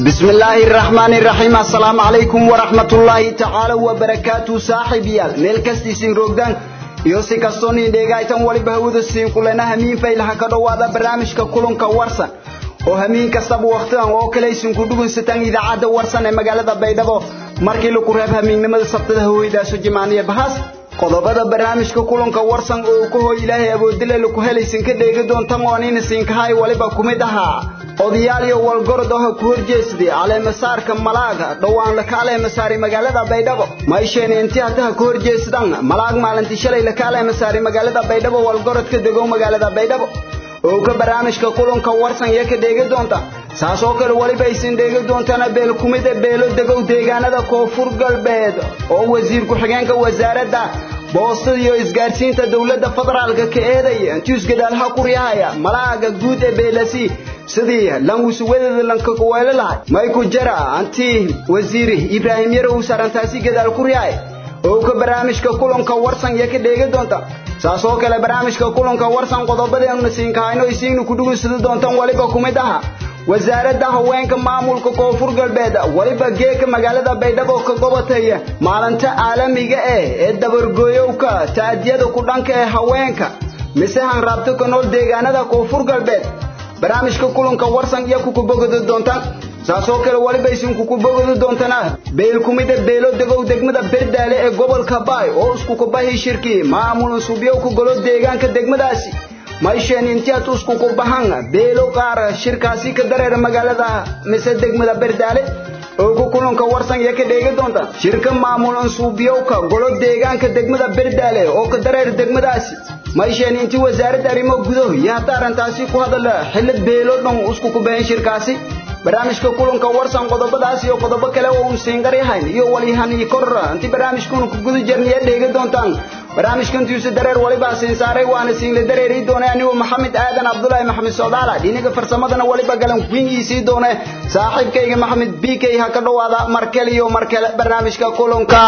بسم الله الرحمن الرحيم السلام عليكم ورحمة الله تعالى وبركاته صاحب يال ميل كستي سين روغدان iyo si kastoo niin dheegaytan waliba hawada siin kulena hamiin faylaha ka dhowaada barnaamijka kulanka warsan oo hamiin kastaba wakhtidan oo kale isinku dhugunsataan idaacadda warsan ee magaalada baydhabo markii lagu reeb hamiinnimada sabtada haweydaasoo jimaaniya bahas qodobada barnaamijka kulanka warsan oo ka hooy ilaahay awoodile laku helaysin ka dheegi doontan oo nina siinkahay waliba kumid ahaa odayaal iyo walgorod oo ku horjeesday caleemasaarka malaaga dhowaan la kaaleemasaari magaalada baydhabo maysheena intii hataha ku horjeesdan malaag maalintii shalay la kaaleemasaari magaalada baydhabo walgorodka degow magaalada baydhabo oo ka barnaamijka kulanka warsan iyo ka dheegi doonta saas oo kale waliba aysan dheegi doontana beel kumida beelo degow deegaanada koonfur galbeed oo wasiir ku-xigeenka wasaaradda boostada iyo isgaadhsiinta dowladda federaalka ka eedaya intius gadaalha kuryahaya malaaga guud ee beelasi sidii lanwisuwadeeda lankakuweelo lahay mayku jara anti wasiir ibraahim yarow sarantaasi gadaal kuryahay oo ka barnaamijka kulanka warsan iyo ka dheegi doonta saas oo kale barnaamijka kulanka warsan qodobadeenu siinkahayno isiinu ku dhugunsada doontaan waliba kumid aha wasaaradda haweenka maamulka koonfur galbeed waliba geeka magaalada baydhabo ka gobataya maalinta caalamiga ah ee dabargooyowka taadiyada ku dhanka ee haweenka mise hanraabto ka nool deegaanada koonfur galbeed barnaamijka kulanka warsan iyo kukubogodi doontaan saas oo kale waliba isinku kubogodi doontana beel kumida beelo degow degmada berdaale ee gobolka baay oo isku kubahi shirki maamul suubyowka golo deegaanka degmadaasi mayshen intiad isku kubahan beelo qaar shirkaasi ka dareera magaalada mise degmada berdaale oo ku kulanka warsan iyo ka dheegi doonta shirka maamul ansuubyowka golo deegaanka degmada berdaale oo ka dareer degmadaasi mayshen intii wasaaradda arrimo gudo iyo hadda arrintaasi ku hadala xilli beelo dhan isku kubahan shirkaasi barnaamijka kulanka warsan qodobadaas iyo qodobo kale oo uu siingaryahayn iyo walihan iyo kor intii barnaamijkuna ku guda jirnaya dheegi doontaan barnaamijkantiisu dareer waliba siin saaray waana siinla dareeri doonay anigu maxamed aadan cabdulaahi maxamed soodaala dhinaga farsamadana waliba galan wingiisii doone saaxiibkayga maxamed b k ha ka dhowaada markale iyo markale barnaamijka kulanka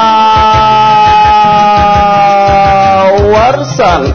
warsan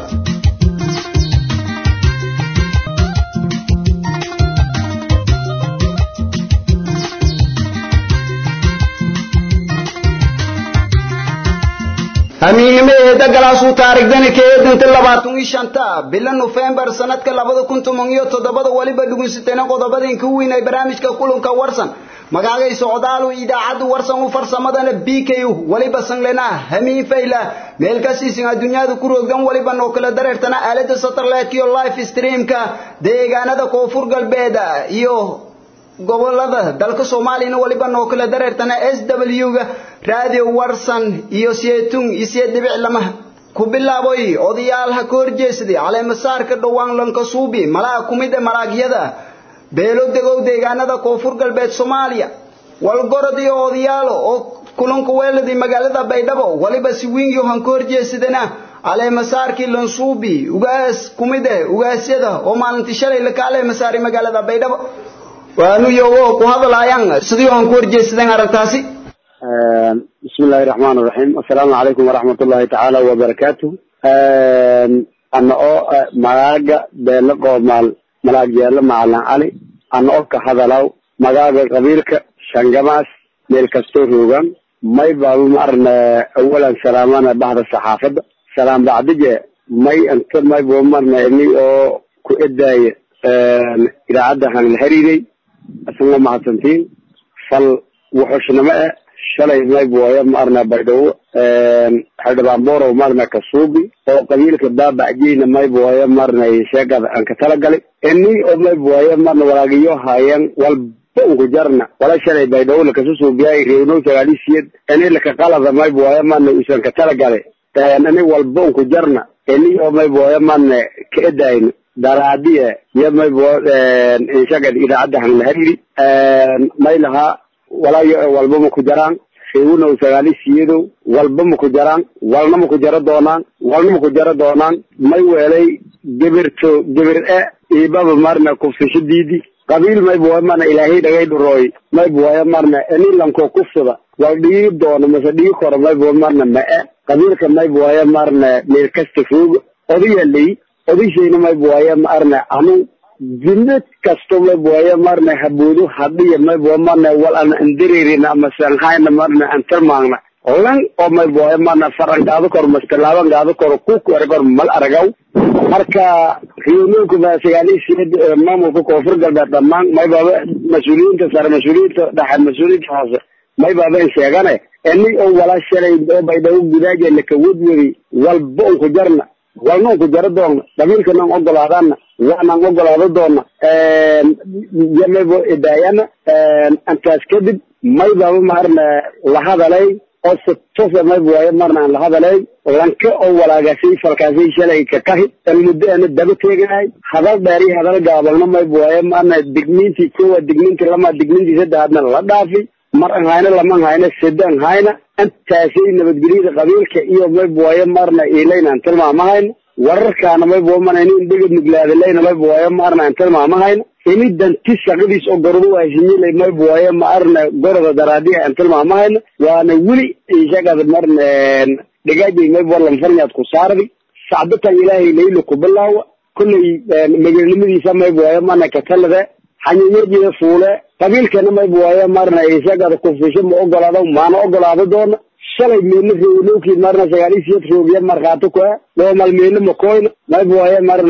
amiinimadeeda galaasuu taarigdani ka eedanta labaatan iyo shanta bila nofembar sanadka labada kun toban iyo toddobada waliba dhugunsateena qodobadin ka weyn ay barnaamijka kulanka warsan magaagay socdaalu idaacadda warsan u farsamadana b k waliba sanglena hamiin fayla meel kasiisin adduunyada ku roogdan waliba noo kala dareertana aalada satellite iyo live streamka deegaanada koonfur galbeed iyo gobolada dalka soomaaliyana waliba noo kala dareertana s w-ga radio warsan iyo seetun iyo see dhibic lama ku bilaaboy odayaalha ka horjeesaday caleemasaarka dhowaan lankasuubi malaag kumida malaagyada beelo degow deegaanada koonfur galbeed soomaaliya walgorod iyo odayaalo oo kulanka weeladii magaalada baydhabo waliba si wingi han ka horjeesadana caleemasaarkii lansuubi ugaas kumide ugaasyada oo maalintii shalay laka caleemasaari magaalada baydhabo waanu iyago ku hadlaayaan sidii aan ku horjeesadeen arrintaasi bismi illaahi raxmaan raxiim assalaamu calaykum waraxmat ullahi tacaala wabarakaatu ana oo magaaga beelo qoomaal malaag yeelo macalin cali ana oo ka hadalaw magaaga qabiilka shangamaas meel kastoo roogaan may baabu maarna awalan salaamana bahda saxaafadda salaam bacdige may inta may buu marna ini oo ku edaaya idaacadda han la xiriiray asagoo mahadsantiin fal wuxushnimo eh shalay maybuwaya maarna baydhabo xildhibaan borow maarna kasuubi oo qabiilka baabacjeyna maybuwaya maarna sheegada aan ka talagalay ini oo maybuwaya maarna walaagiyo haayeen walba unku jarna wala shalay baydhabo lakasu suubiyay reewnow sagaalisiyeed ini laka qalada maybuwaya maarna usan ka talagalay ini walba unku jarna ini oo maybuwaya maarna ka edayno daraadiye iyo maybo inshagad idaacadda han la hariri may lahaa walaayo walba ma ku jaraan reewunow sagaali siyadow walba ma ku jaraan walna ma ku jaro doonaan walna ma ku jaro doonaan may weelay gebirto gebir e iibaba marna kufsasho diidi qabiil maybuwaya marna ilaahay dhagay dhurooy maybuwaya marna ini lanko kufsada wal dhigi doono mase dhigi koro maybuwa marna ma e qabiilka maybuwaya marna meel kasta fooga odayaley odayshayna maybuwaya maarna anu jimid kasto maybuwaye marna habuudu hadhiya maybuwa marna wal ana andareerina ama sanhayna marna antarmaagna lan oo maybuwaye marna faran gaado kor mastalaaban gaado kor kuku ergor mal aragaw marka riyooyinku ma sagaalisiid maamulka koonfur galbeed dhammaan maybaaba mas-uuliyiinta sare mas-uuliyiinta dhexe mas-uuliyiinta hoose maybaaba in sheegane ini oo wala shalay oo baydhawo gudaajeena kawadwadi walba unku jarna walna unku jaro doonna dhabiilkanan ogolaadana waanan ogolaado doona yamaybo idaayana intaas kadib maybaaba maarna la hadalay oo si tosa mayba waaye marna aan la hadalay lanka oo walaagaasay falkaasay shalay ka kahi an muddo ana daba teeganahay hadal dheer iyo hadal gaabalna mayba waaye marna digniintii koowa digniintii lama digniintii saddexaadna la dhaafi mar an hayna lama hayna sida an hayna intaasay nabadgelyada qabiilka iyo mayba waaye marna ilaynaan tilmaamahayna wararkaana mayba mana inin dhegad nuglaadalayna mayba waaye marna aan tilmaamahayna ini danti shaqadiis oo gorobo waasinyilay mayba waaye ma arna goroda daraadiya aan tilmaamahayna waana weli ishagada marna dhigaajay mayba warlan farnyaad ku saardi sacdatan ilaahay layla ku bilaawa kollay magaalnimadiisa mayba waaye mana katalade xanyanyajiya fuule qabiilkana mayba waaye marna ishagada kufisho ma ogolaado maana ogolaado doona shalay meelna roolowkii marna sagaalisiiyad roobiya markhaati ku ah dhoomal meelna makoyna mayba waaye marna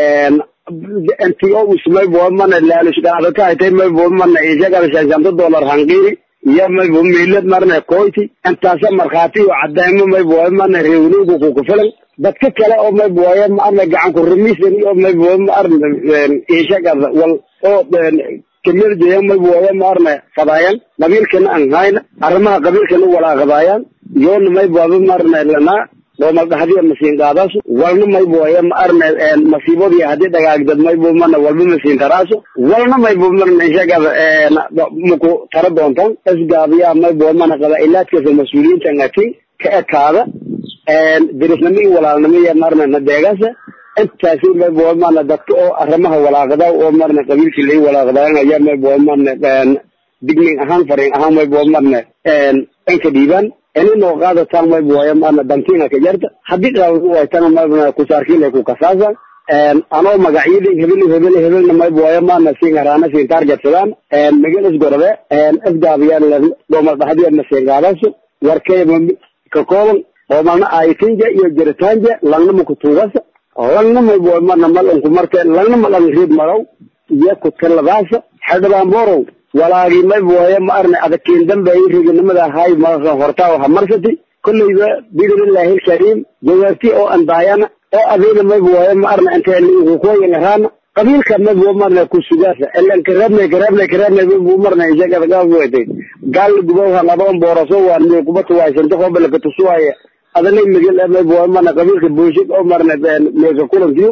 nto us mayba mana laalush dhacdo ka haytay mayba mana ishagada shanshanta dollar hanqiiri iyo mayba meelad marna koyti intaasa markhaati iyo cadaymo mayba waaye marna reewlowga kuku filan dadka kale oo mayba waaye marna gacan ku ramisan iyo mayba waaye marna ishagada wal oo kamid jeeya mayba waaye marna fadaayan qabiilkana aan hayna arrimaha qabiilkana walaaqadaayaan yoona mayba waaye marna lanaa doomal dhahdiya masiin qaadaaso walna mayba waaye ma arna masiibadii haddii dhagaagdad mayba mana walba masiin taraaso walna mayba marna ishagada maku tara doontaan isgaabiyaa mayba mana qabaa'ilaadkaasa mas-uuliyiinta ngati ka ekaada dirisnimo iyo walaalnimo iyo marna nadeegasa intaasi mayba mana dadka oo arrimaha walaaqada oo marna qabiilkii lai walaaqdaayan ayaa mayba marna digning ahaan fariin ahaan mayba marna dhanka dhiibaan ini noo qaadataan mayba waaye marna dankiina ka jarta haddii qaabadu waytana mayba kusaarkiilay ku kasaasaan anoo magacyadii hebel hebel hebelna mayba waaye marna siin haraana siin targetsadaan magal isgorode isgaabiyaan dhoomal dhahdiya masiin qaadaso warkay ka kooban dhoomalna aitinja iyo jiritanja langna makutuugasa langna mayba waaye marna malanku marka langna malan riid maraw iyo kutaladaasa xildhibaan borow walaagii mayba waaye ma arna adagkeen dambeeyay reganimada ahaay marka hortaa ha marsati kollayba biidnillahi alkariim jawaabti oo andaayana oo adeena mayba waaye ma arna inta kukoyan araana qabiilka mayba marna ku sugaasa ilan karaabnay karaabnay karaabnay mayba marna ishagada gaawatay gaal gubow hanadoon booraso waan miyo kubata waaysanto hobala katusuwaaya adanay migil mayba waaye marna qabiilka buushid oo marna meeka kulankiyo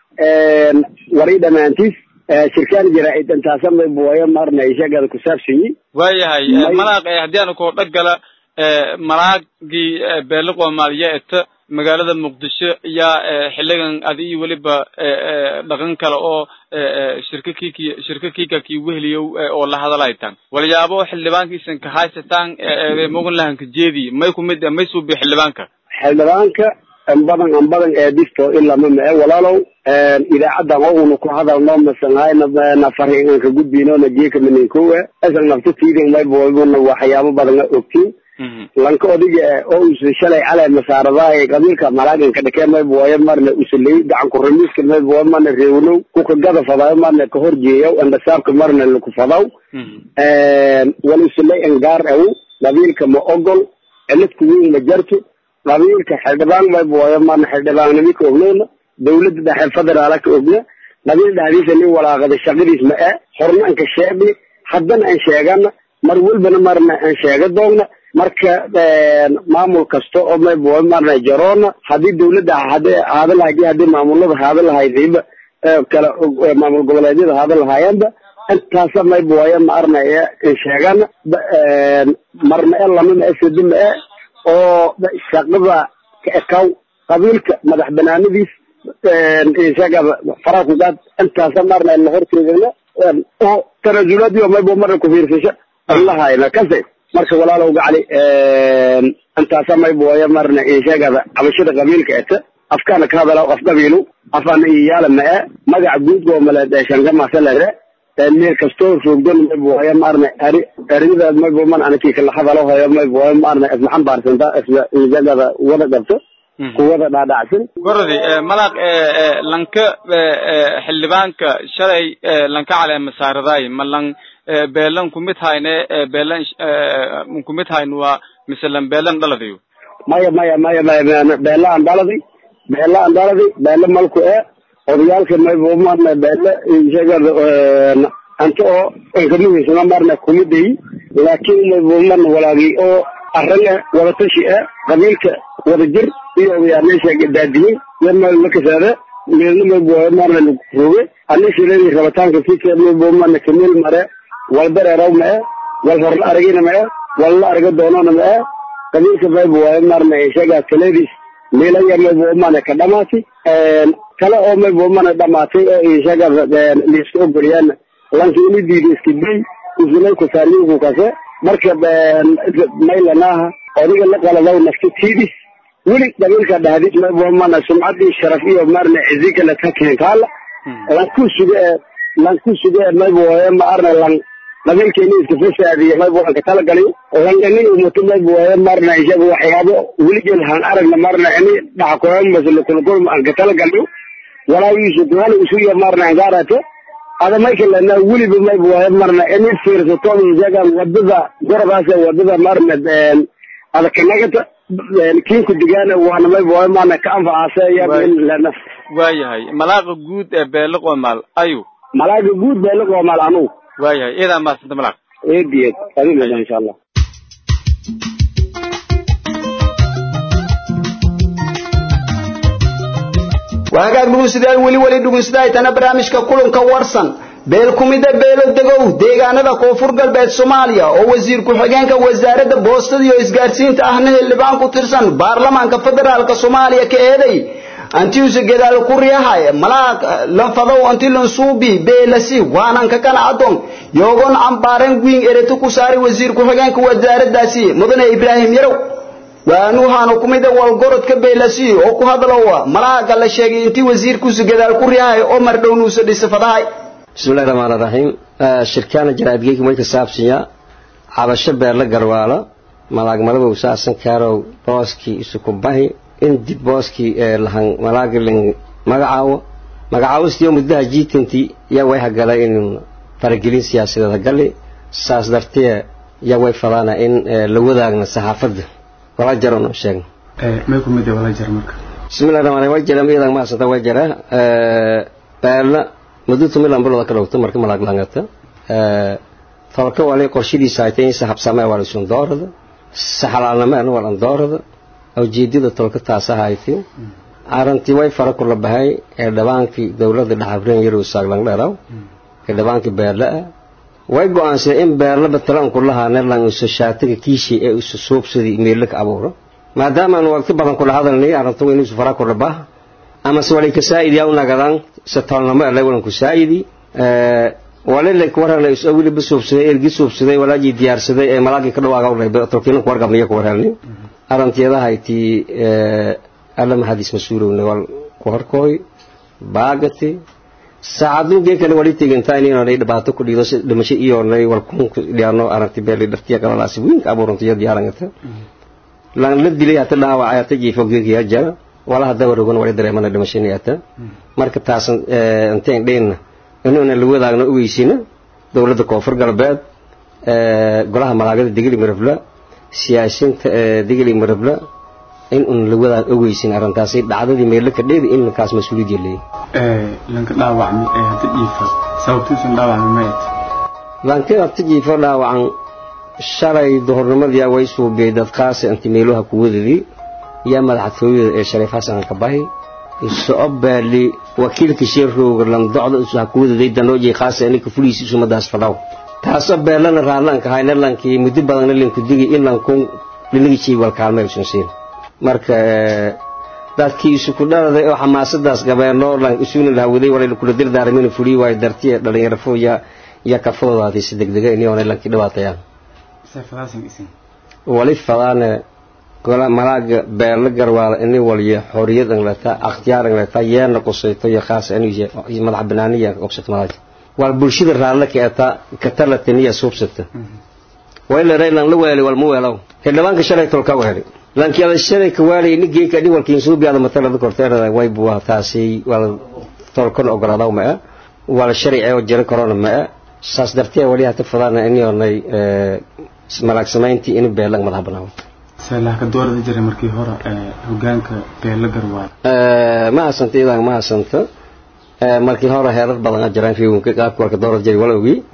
wari dhamaantiis shirkaan jaraa'id intaasa mayba waaye marna ishagada ku saabsanyi waayahay malaaq haddii aanu koo dhagala malaagii beele qoomaaliya eta magaalada muqdisho yaa xiligan adi iyo weliba dhaqan kale oo shirka kiki shirka kika ki wehliyow oo la hadalaitan walyaabo xildhibaankiisan ka haysataan mogan lahanka jeedi may kumid may suubi xildhibaanka xildhibaanka anbadan anbadan eedisto ilama mae walaalow idaacadan oo una ku hadalno masanhayna fariingan ka gudbino na jeeka maninkowa asan naftatiidin mayboobuna waxyaabo badana ogtiin lanka odiga oo usa shalay calay masaaradaha qabiilka malaagan ka dhakee mayba waaye marna usaley gacan ku ramiiska mayba waaye marna reewnow kuka gada fadayo marna ka horjeeyaw andasaabka marna laku fadaw wala usaley angaar aw qabiilka ma ogol ciladku weyn ma jarto qabiilka xildhibaan mayba waaye marna xildhibaannimi ka ognowna dawladda dhexe federaala ka ogna qabiil dhexdiisa nin walaaqada shaqadiis ma e horna an ka sheegni haddana an sheegana mar walbana marna an sheega doogna marka maamul kasta oo mayba marna jaroona haddii dawladda hadii haada lahayd haddii maamulada haada lahaydba kala maamul goboleedyada haada lahaayaanba intaasa mayba waaye ma arna an sheegana marna e lama ma e sadi ma e oo shaqada ka ekaw qabiilka madax banaanadiis isaga farakugaad intaasa marna la horteedana oo tanasulaadii mayba marna kufiirsasho allahayna kase marka walaalow gacali intaasa mayba waaye marna ishagada cabashada qabiilka eta afkaana ka hadala af qabiilu afana iyaala ma-e magaca guud goomaleed ee shangamasalahe meel kastoo roogdon mayb waayo maarne ari aridaas mayb man anakii kala hadalo hayo mayb waayo maarne isma xambaarsanta isma injagada wada qabto kuwada dhaadhacsan gorodi malaaq lanka xildhibaanka shalay lanka caleema saaradaay ma lan beelan kumid hayne beelan kumid hayn waa mise lan beelan dhaladayo maya maya maya maya beela aan dhaladi beela aan dhaladi beela malku e odayaalka maybomarna beela shagada anta oo inkamuhiisana marna kumidayi laakiin maybomarna walaagi oo arran e wadatashi e qabiilka wada jir iyo odayaal daadiyin yama lakasaade meelna maybo marna roge anishiredi rabitaanka sika maybomarna kamil mare wal dareeraw ma e wal horla aragina ma e wal la araga doonana ma e qabiilka maybo waayo marna shagaa kaleedis meelaya maybo mana ka dhamaati kale oo maybo mana dhamaatay oo ishaga liiska ogoliyaan lankiini diida iska day usulay kusaaliinku kase marka maylanaha odiga la qaladaw nafta tiidis weli qabiilka dhahdis maybo mana sumcadii sharaf iyo marna cizi kale ka keentaala lanku suge ee lanku suge ee maybo waayo ma arna lan qabiilkeeni iska fasaadiyo maybo aan ka talagaliyo langani umuto maybo waayo marna ishaga waxyaabo weligeen han aragna marna ini dhaxkoyan maslkulkul aan ka talagaliyo walaagiisu kuhana isu iyo marna angaarate ada mayka lena weliba maybo waayo marna ini fiirsato ishaga wadada goradaas wadada marna ada kanagata kiinku digaana waana maybo waayo marna ka anfacaasaya lena waayahay malaaqa guud ee beele qomaal ayu malaaga guud beele qomaal anugu waayahay iyadaa maasanta malaaq eediyed adina insha allah waagaag dhuguystayaal weli weli dhuguystaaytana barnaamijka kulanka warsan beel kumida beelo degow deegaanada koonfur galbeed soomaaliya oo wasiir ku-xigeenka wasaaradda boostada iyo isgaadhsiinta ahna xildhibaan ku tirsan baarlamaanka federaalka soomaaliya ka eeday antiuse gedaal ku riyahay malaaq lanfadow anti lansuubi beelasi waanan ka qanacadon yoogon cambaaren wiin ereto ku saari wasiir ku-xigeenka wasaaraddaasi mudane ibraahim yarow waanuhaanu kumida walgorodka beelasi oo ku hadlowa malaaga la sheegay intii wasiirkuusu gadaal ku riyahay oo mardhownuusa dhisafadahay bismillahi raxmaani raxiim shirkaana jaraadgeyka may ka saabsanya cabasho beerla garwaalo malaagmadabow saasan kaarow booskii isukubahi in dib booskii lahan malaagilin magacaawo magacaawistiyo muddaha jiitantii yaa way hagala in faragelin siyaasadeeda gali saas dartee yaa way fadaana in la wadaagna saxaafadda wala jaro no sheegno may ku mid wala jar marka bismillahi raxmaan way jira miidan ma asanta way jira beerla muddo tumilan bilood ka dhowto marka malaag langata tolka wali qorshadiisa ay tahay saxabsame wala sun doorada saxalaalnama wala doorada ujeedada tolka taas ahaaytay arantii way fara kula bahay ee dhawaankii dowladda dhaxabreen yarow saaglan dheeraw ee dhawaankii beerla way go'aansadeen in beerla batalan kulahaa nelan isu shaatiga kiishi ee isu soobsadii meelka ka abuuro maadaama aan waqti badan kula hadalnay arintu inuu isu fara kula baah ama se walay ka saa'idi yaa unagadan se tolnamo ele walan ku saa'idi walile kuwarhelna isu awili basoobsaday ergi soobsaday walaajii diyaarsaday ee malaagii ka dhawaaga u reebay tolkiina ku wargabnaya ku warhelnay arantiyadahayti alla maxadiis mas-uulowna wal ku horkooy baagati saacadun gee kale wali tegintaa inaanay dhibaato ku dhiido si dhimasho iyoonay wal kun dhiyaano aranti beeli dhartiya kalalaasi wiinka abuurantiyo diyaarangata lan la dilay hata dhaawacay hata jiifo geegiya jara wala hadda warogan wali dareemana dhimashani hata marka taasan inteen dheenna inuuna la wadaagno ogeysina dowladda koonfur galbeed golaha malaagada degeli marabla siyaasiinta degeli marabla in un la wadaan ogeysin arrintaasi dhacdadii meelo ka dheedi in ninkaas mas-uuliyadii leeyahy lanka dhaawacmi ee hadda jiifa sababtiisan dhaawacmi mayt lanka hadda jiifo dhaawacan shalay duhurnimadii way suubiyey dadkaasi inti meeluha ku wadadii yaa madaxtooyada ee shariif xasan ka bahi isoco baali wakiilka sheerrooga landocda isu ha ku wadaday danooji khaasa ininka fuliis isumadaas fadhaw taasoo beelana raadlanka hayna lankii muddo badanna linku digi in lankun dhinagijii walkaalmay usan siin marka dadkii isuku dhaladay oo xamaasadaas gabeenoo lan isuna lahawaday walay kula dirdaarmin fulii waayo dartiya dhalinyaro fo ya ya kafadoodaatay si degdega inioonay lankii dhibaatayaan seefadaasan isin wali fadaane gola malaaga beela garwaala ini waliyo xorriyadan leta akhtiyaaran leta yeena qusayto iyo khaas aniga madax banaaniya qobsata malaaga wal bulshada raalle ka eta katalatiniya suubsata wayla raylan la weeli wal mu weelaw xildhibaanka shalay tolka weeli laakiin ala shalay ka weeli ini geeka dhi walkiin suubiyaada matalada korteerada way buwa taasi wal tolkan ogolaadaw ma wala sharci oo jira korona ma saas dartee wali hata fadana inay malaag samayntii in beelang madax banaan seelaha ka doorada jiray markii hore hogaanka beela garwaal ma hasanta idan ma hasanta markii hore heerar badan jiraan fiigunka qaabka warka doorada jiray wala ogi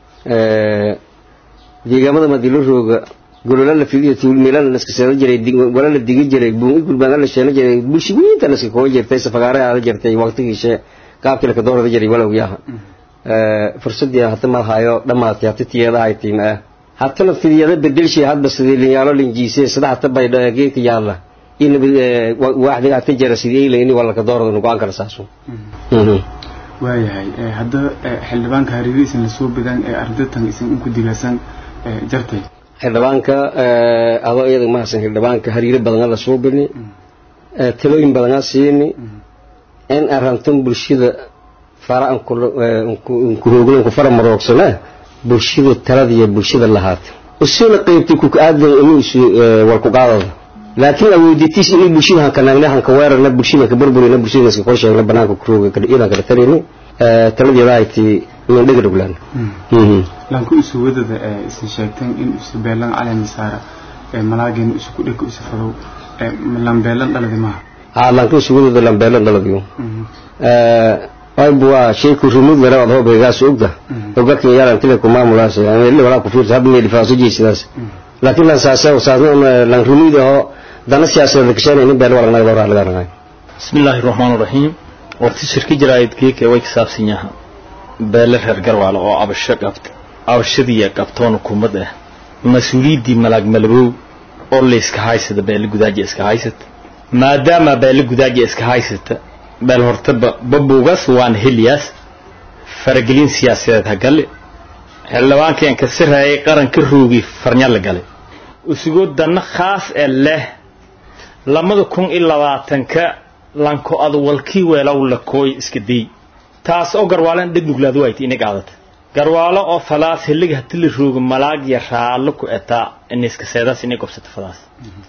deegaamada madilo rooga golola la fidiyo tuulmeelana la iska seeda jiray wala la digi jiray buungi gulbaan la sheena jiray bulshooyinta la iska kooban jirtay safagaare aada jirtay waqtigiisa qaabkii la ka doorada jiray wala ogi aha fursadii hata ma hayo dhamaatay hata tiyada ay tiima hata la fidiyada bedelshi hadba sidii linyaalo linjiise sida hata bay geedka yaalla in waaxdiga hata jara sidii ay leeyni wala ka doorada nugaan kala saaso waayahay hadda xildhibaanka hariirihiisan lasoo badaan ee ardaytan isan inku digaasan jartay xildhibaanka adoo iyada ma hasan xildhibaanka hariiro badan la soo bini talooyin badan siini in arantun bulshada fara ankurooglan ku fara maroogsana bulshada talada iyo bulshada lahaata usuna qaybtay ku aadan inuu isu war ku qaadada laakiin awooditiis inuu bulshada han kanaagna han ka weerarna bulshada ka burburina bulshada iska qorsheegna banaanka ku rooga ka dhiyada kala talini taladeeda ay tii min dhiga dhuglaan lanku isu wadada isin sheegteen in isu beelan calen saara malaageen isu ku dhig isu fadow lambeelan dhaladi maaha haa lanku isu wadada lambeelan dhaladiyo aybu waa shayku rumud lera ad hoobegaas ogda ogakin yaran tile ku maamulaas ili walaa ku fiirta habni dhifaaso jeysidaas laakiin lan saasa saasna lan rumud aho dana siyaasadeed kashana in beel wala naga dowra laga nagay bismillaahi raxmaani raxiim waqti shirki jiraayid geeka way ka saabsan yaha beele reer garwaale oo abasho qabta abashadiiya qabtoona kumad ah mas-uuliyaddii malaag malabow oo layska haysata beele gudaaja iska haysata maadaama beele gudaaja iska haysata beel hortaba babugas waan heliyaas faragelin siyaasadeed ha gale xildhibaankeen ka siraayay qaranka roogi farnya la galay usugoo danna khaas ee leh lamada kun iyo labaatanka lanko adwalkii weelow la kooy iska day taas oo garwaalen dheg nuglaadu wayti inay qaadata garwaalo oo falaas heliga hati la roogo malaag ya raallo ku etaa iniska seedaas inay gobsato falaas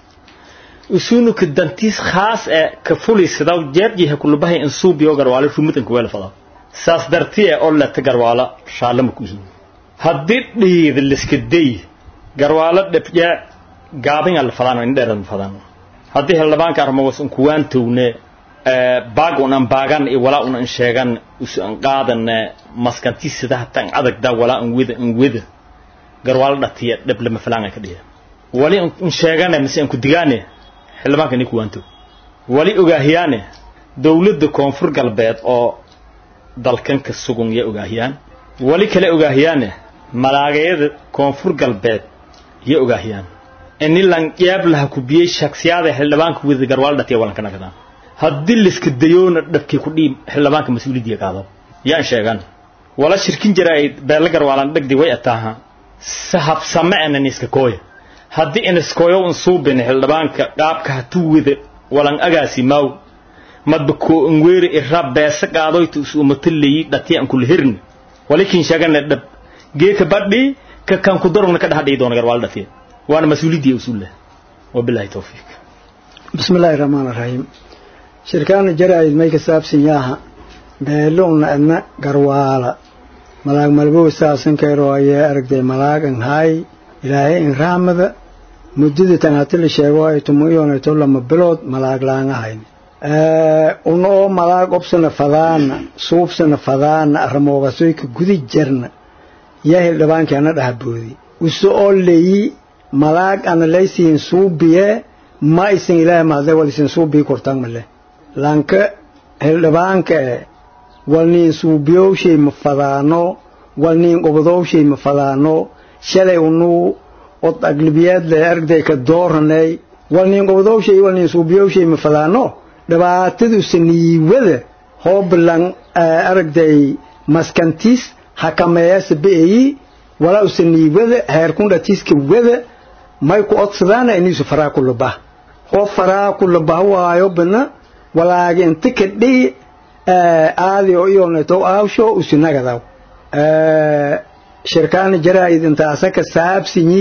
usunuka dantiis khaas ee ka fuliysadaw jeerjiha kulubahay insuubiyo garwaalo rumudanka weela fadaw saas darti ee oo leta garwaalo raallama ku yihiin haddii dhiida liska day garwaalo dhebjee gaabinga la fadaan in dheerad fadaan haddii xildhibaanka armawas unkuwaan towne baag unan baagan iyo walaa unan sheegan usu an qaadane maskanti sidaha tan adagda walaa an weda an weda garwaalo dhatiya dheb lama falaanga ka dhiya wali un sheegane mise an ku digaane xildhibaanka ni kuwaan tow wali ogaahiyaane dowladda koonfur galbeed oo dalkan ka sugun ya ogaahiyaan wali kale ogaahiyaane malaagayada koonfur galbeed ya ogaahiyaan ini lan yaab laha kubiyey shaksiyaada xildhibaanka wada garwaal dhatiya walanka nagdaan haddii liska dayoona dhabkii ku dhiib xildhibaanka mas-uuliyaddiya qaado yaan sheegan wala shirkin jira ay beela garwaalan dhegdi way ataaha sahabsame anan iska kooya haddii iniskooyo un suubin xildhibaanka qaabka hatu wada walan agaasi maaw madba koo ngweeri irra beesa qaadoyta us umatallayi dhatiya an kula hirni walikin sheegana dhab geeka badhi ka kan ku darugna ka dhaxadhiyi doona garwaal dhatiya وانا مسؤوليتي اصول له وبالله التوفيق بسم الله الرحمن الرحيم شركان جرايد ميك سابسن ياها بيلون أن قروالا ملاك ملبو ساسن كيرو أي أرقدي ملاك إن هاي إلهي إن رامد مدد تناتل شيغو أي تمويون أي تولا مبلود ملاك لان هاي unoo malaag obsana fadaana suubsana fadaana armoogasuika gudi jarna yaa hildhibaankaana dhahaboodi uso oo leeyi malaag ana laysiin suubiye ma isin ilaahay maade wal isin suubii kortaan male lanka hildhibaanka e walniin suubiyowshay ma fadaano walniin qobadowshay ma fadaano shalay unuu od aglibiyaad le argday ka dooranay walniin qobadowshay walniin suubiyowshay ma fadaano dhibaataduse niiwada hoobilan aragday maskantiis hakameeyasa be'eyi walaa use niiwada heerkundhatiiska wada may ku odsadaana iniisu faraa kulubah oo faraa kula bahwaayo bana walaagi inta kadhii aadi oo iyoneto aawsho usinagadaw shirkaana jaraa'id intaasa ka saabsinyi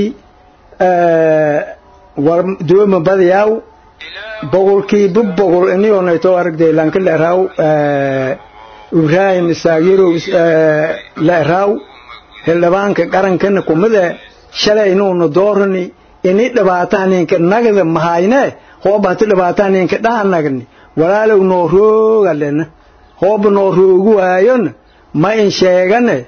war dooma badayaw boqolkiiba boqol iniyoneto aragday lanka leeraw ibraahim isaagirow leeraw xildhibaanka qarankana kumide shalay inuuna doorani ini dhibaatahaninka nagda mahayne hooba hati dhibaatahaninka dhahanagni walaalow noo roogalena hooba noo roogu waayona ma in sheegane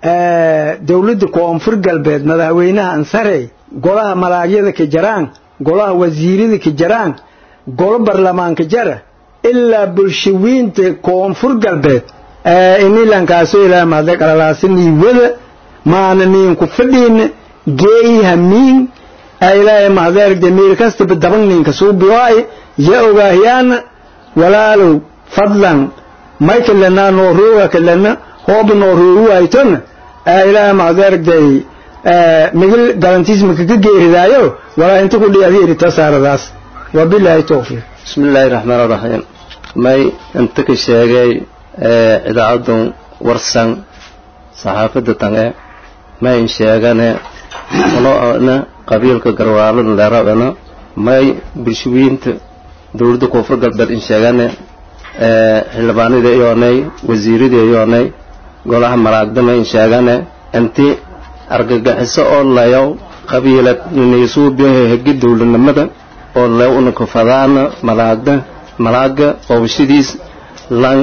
dawladda koonfur galbeed madaxweynaha ansarey golaha malaagyada ka jaraan golaha wasiirada ka jaraan golo barlamaanka jara ilaa bulshawiinta koonfur galbeed inilankaaso ilaa mahada qalalaasanii wada maana niinku fadhiina geeyi hamiin ilaahay mahdeergde meel kastaba daban ninka suubiwaay ya ogaahyaana walaalow fadlan may kalena noo rooga kalena hooba noo roogu waaytona ilaahay mahdeergday migil galantiismaka ka geeridaayo walaa inta ku dhiyaad yerita saaradaas wabilaahi towfiiq bismillaahi raxmaan raxiim may inta ka sheegay idaacadun warsan saxaafadda tange may in sheegane unoona qabiilka garwaalada leeradana may bulshawiinta dowladda koonfur galbeed in sheegane xildhibaanada iyoonay wasiirada iyoonay golaha malaagdama in sheegane inti argagaxiso oo layow qabiilad nisuubiyaha hegi dowladnimada oo lew unakufadaana malaagda malaaga qoobashadiis lan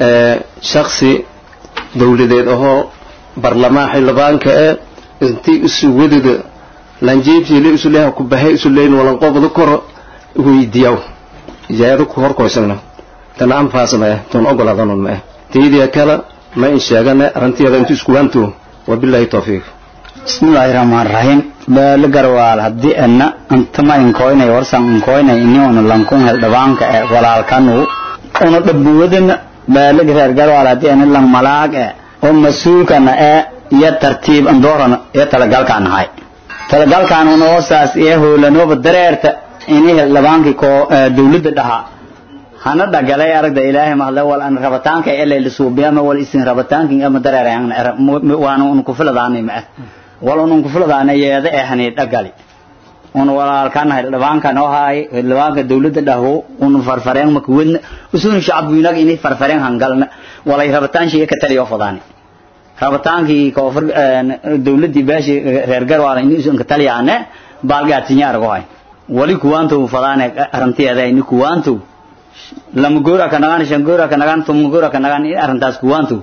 shaksi dowladeed ahoo barlamaan xildhibaanka ee intii isu wadida lanjeebtiile isu leeha ku bahay isu leyn walan qobda koro weydiyaw ijaayado ku horkoysana tan anfaas ma eh tan ogolaadanon ma eh taydiya kale ma in sheegane arrinteeda intu isku waanto wabilaahi tawfiiq bismillaahi raxmaan raxiim beelo garwaal haddii ana antama inkoynay warsan inkoynay iniuna lankun heldhibaanka e walaalkanu una dhabuwadana beelo reer garwaal haddii ana lang malaag e oo mas-uulkana ee iyo tartiib andoorana iyo talagalkaan ahay talagalkaan una hoosaas iyo hoolanooba dareerta ini heldhibaankii koo dawladda dhahaa hana dhagalay aragda ilaahay mahadle wal an rabitaanka ele la suubiyama wal isin rabitaankin ama dareerayang waana un ku filadaanay ma wal un ku filadaanay yeeda ee hani dhagali un walaalkan hildhibaanka noo haay hildhibaanka dawladda dhaho un farfareen maka wadna usun shacabku inag inay farfareen hangalna walay rabitaan shii ka taliyo fadaani rabitaankii koonfur dawladdii baashi reer garwaala inay usun ka taliyaane baalgaatinya argo hay wali kuwaantow fadaane arrinteeda ini kuwaantow lama goora ka nagaan shan goora ka nagaan tuma goora ka nagaan in arrintaas kuwaantu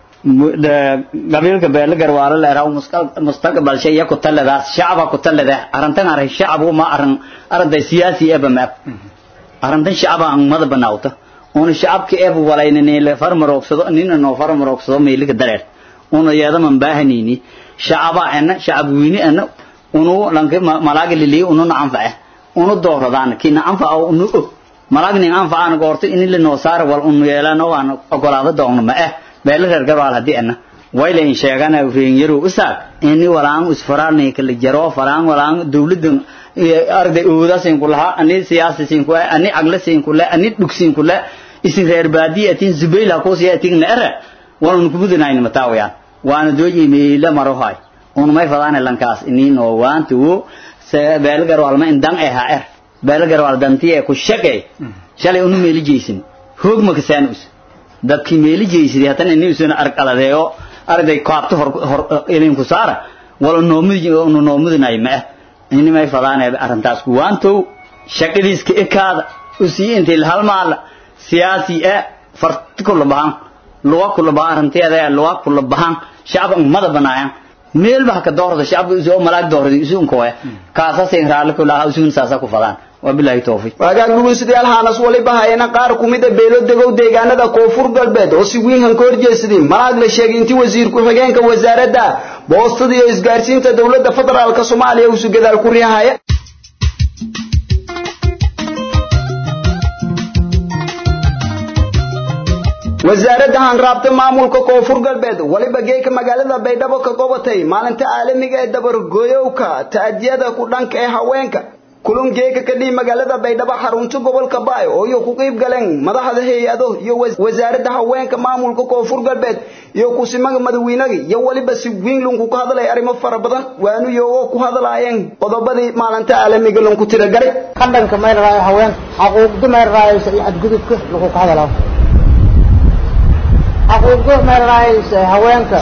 qabiilka beele garwaalo leeraw mustaqbal shay ku taladaas shacaba ku talada arrintan arrin shacab uma arrin arday siyaasi eba ma arrintan shacaba aan mada banaawta una shacabka eba walaynani le farmaroogsado nina noo farmaroogsado meelika dareer una yeeda man baahanini shacaba ana shacab weyni ana unu lanka malaaga lili unu anfaca unu dooradaan kina anfaca unu og malagnin anfacaan goorto in la noo saar wal un yeelano waan ogolaado doonno ma eh beel reer garwaal hadii ana wayla in sheegana reen yaro usaag in walaan usfaraalni kala jaro faraan walaan dawladan arday oodasin kulaha ani siyaasisin ku ani aglasin kula ani dhugsin kula isin reer baadiyatin zubayla ko siyatin nara walan kubudinayn mataawayaan waana dooji meela marohay un may fadaan lankaas inin oo waantu beel garwaal ma indan eh ha er beelagar waa dantiye ku shaqay shalay unu meeli jeysin hoog ma kasaan us dadkii meeli jeysidi hatan inuu soo arqaladeeyo arday qaabto hor hor ilin ku saara wala noomidi unu noomidinay ma inni may fadaan arrintaas ku waanto shaqadiiska ekaada usii intii hal maal siyaasi ee farti kullu baan luwa kullu baan arrinteeda luwa kullu baan shacab umada banaayan meel baa ka doorada shacabka isoo malaag doorada isoo kooya kaasa seen raali ku lahaa isoo saasa ku fadaan wabillahi tawfiq waagaan dhugeystayaal haanas waliba hayna qaar kumida beelo degow deegaanada koonfur galbeed oo si weyn han ka horjeesadeen malaag la sheegay intii wasiir ku-xigeenka wasaaradda boostada iyo isgaarsiinta dowladda federaalka soomaaliya uu su gadaal ku riihaya wasaaradda hanraabta maamulka koonfur galbeed waliba geeka magaalada baydhabo ka gobatay maalinta caalamiga ee dabargoyowka ta'adiyada ku dhanka ee haweenka kulan geeka ka dhihi magaalada baydhabo xarunta gobolka baay oo iyo ku qayb galeen madaxda hay-ado iyo wasaaradda haweenka maamulka koonfur galbeed iyo kusimaga madawiinaga iyo waliba si weyn lunku ka hadlay arrimo fara badan waanu iyagoo ku hadlaayeen qodobadii maalinta caalamiga lunku tiragalay qadhanka mayraraayo haweenka xaquuqda mayraraayaysa iyo xadgudubka lagu ka hadalaa xaquuqda mayraraayaysa haweenka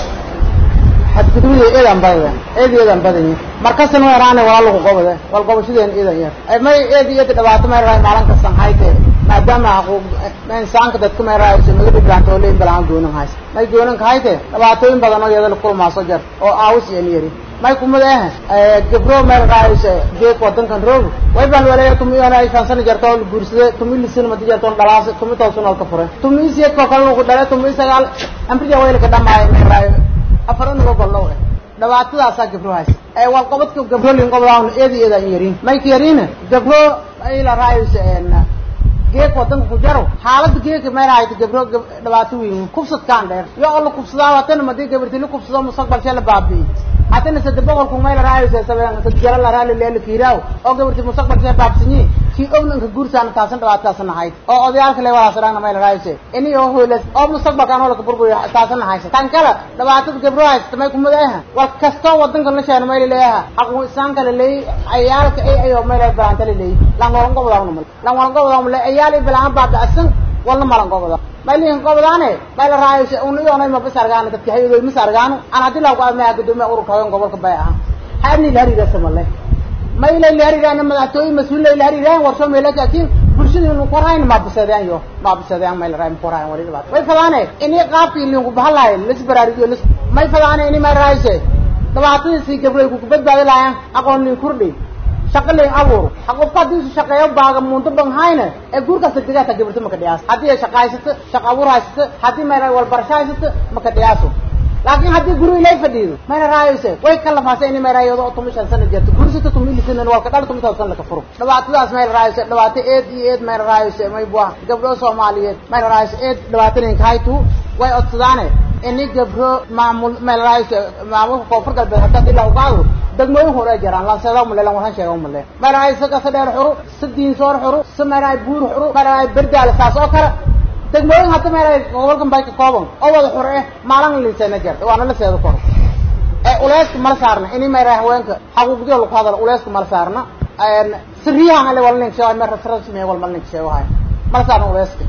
xadgudubada eedan badan eed eedan badan markasna weeraane waa lagu qobade wal qobashadeen eedan yar may eed iyo dhibaato mayraraay maalin kastan hayte maadaama xaquuq insaanka dadka mayraraayaysa naga dhibaanto oo leeyin balaan goonan haysa may goonan hayte dhibaatooyin badan oo iyada la kulmaaso jar oo aawis iyo yari may kumadeeh gabro mayraraayaysa geek wadankan roog way baan waleeya tumiyoona ay fansana jarto oo guursade tumi lisin madi jarto dhalaas tumi toosan oo ka furay tumi siyeed ko kale lagu dhalay tumi sagaal amriga wayla ka dhamaay mayraraay afar unuga gollow eh dhibaatadaasaa gabro haysa ee wal qobadka gabro lin qobdaan eedi eeda yarin may ka yarina gabro ay la raayaysa geek wadanka ku jaro xaalada geeka meelahayd gabro dhibaato weyn kubsadkaan dheer iyo oo la kubsadaa watana madii gabarti la kubsado mustaqbalsha la baabi'i hatana saddex boqol kun mayla raayaysa sabeen saddex jara la raali leela kiiraaw oo gabarti mustaqbalsha baabsinyi kii ognanka guursaana taasan dhibaatadaasna hayd oo odayaalka le walaas dhaana mayla raayaysa ini oo hoylas oo mustaqbalkaan oo la burbuyo taasan haysa tan kale dhibaatada gabro haysta may kumadeeha wal kastoo wadanka la sheena mayla leeyaha xaqu islaamka la leey ayaalka ay ayo mayla baraanta la leey lan walan gobodaan mal lan walan gobodaan le ayaali bilaan baabacsan wala malan gobodaan maylin gobdaane mayla raayaysa uu niyoonay ma basargaan dadka hayay ma sargaan aan hadii la qaad ma gudoomiye ururka haween gobolka bay ah haani la hariga samale mayla la hariga madaxtooy mas'uul la hariga warsho meela laakiin bulshada inuu qorayn ma bisadaan yo ma bisadaan mayla raay qorayn wali dhibaato way fadaane inii qaabkii liinku bahalaay lis baraariyo lis may fadaane inii may raayaysa dhibaatadii si gabray ku badbaadi laayaan aqoon lin kurdhi shaqo leen abuur qofka haddii uu shaqeeyo baaga muunto ban hayna ee guurkaas degdega ta gabarto maka dhiyaaso haddii ay shaqaysato shaqo abuur haysato haddii mayna walbarasho haysato maka dhiyaaso laakiin haddii guri ilay fadhiido mayna raayayse way ka lafaasay inay mayraayado oo tumi shan sano jirto gursita tumi lisan walka dhal tumi toosan laka furo dhibaatadaas mayna raayayse dhibaato eed iyo eed mayna raayayse may buah gabdho soomaaliyeed mayna raayayse eed dhibaataninka haytu way odsadaane ini gabro maamul mayna raayayse maamulka koonfur galbeed haddii ilaa ugaado degmooyin hore jiraan lanseeda male lan waxaan sheega male maraay saka sadheer xuru sidiin soor xuru samaraay buur xuru maraay berdaal saas oo kale degmooyin hadda maraay gobolkan bay ka kooban oo wada xur eh maalin liisana jirta waana la seedo kor ee uleeska mala saarna ini maraay haweenka xaquuqdiyo lagu hadalo uleeska mala saarna een siriyahan ale wala nin sheegay mar rasmi wala mal nin sheegay hay mala saarna uleeska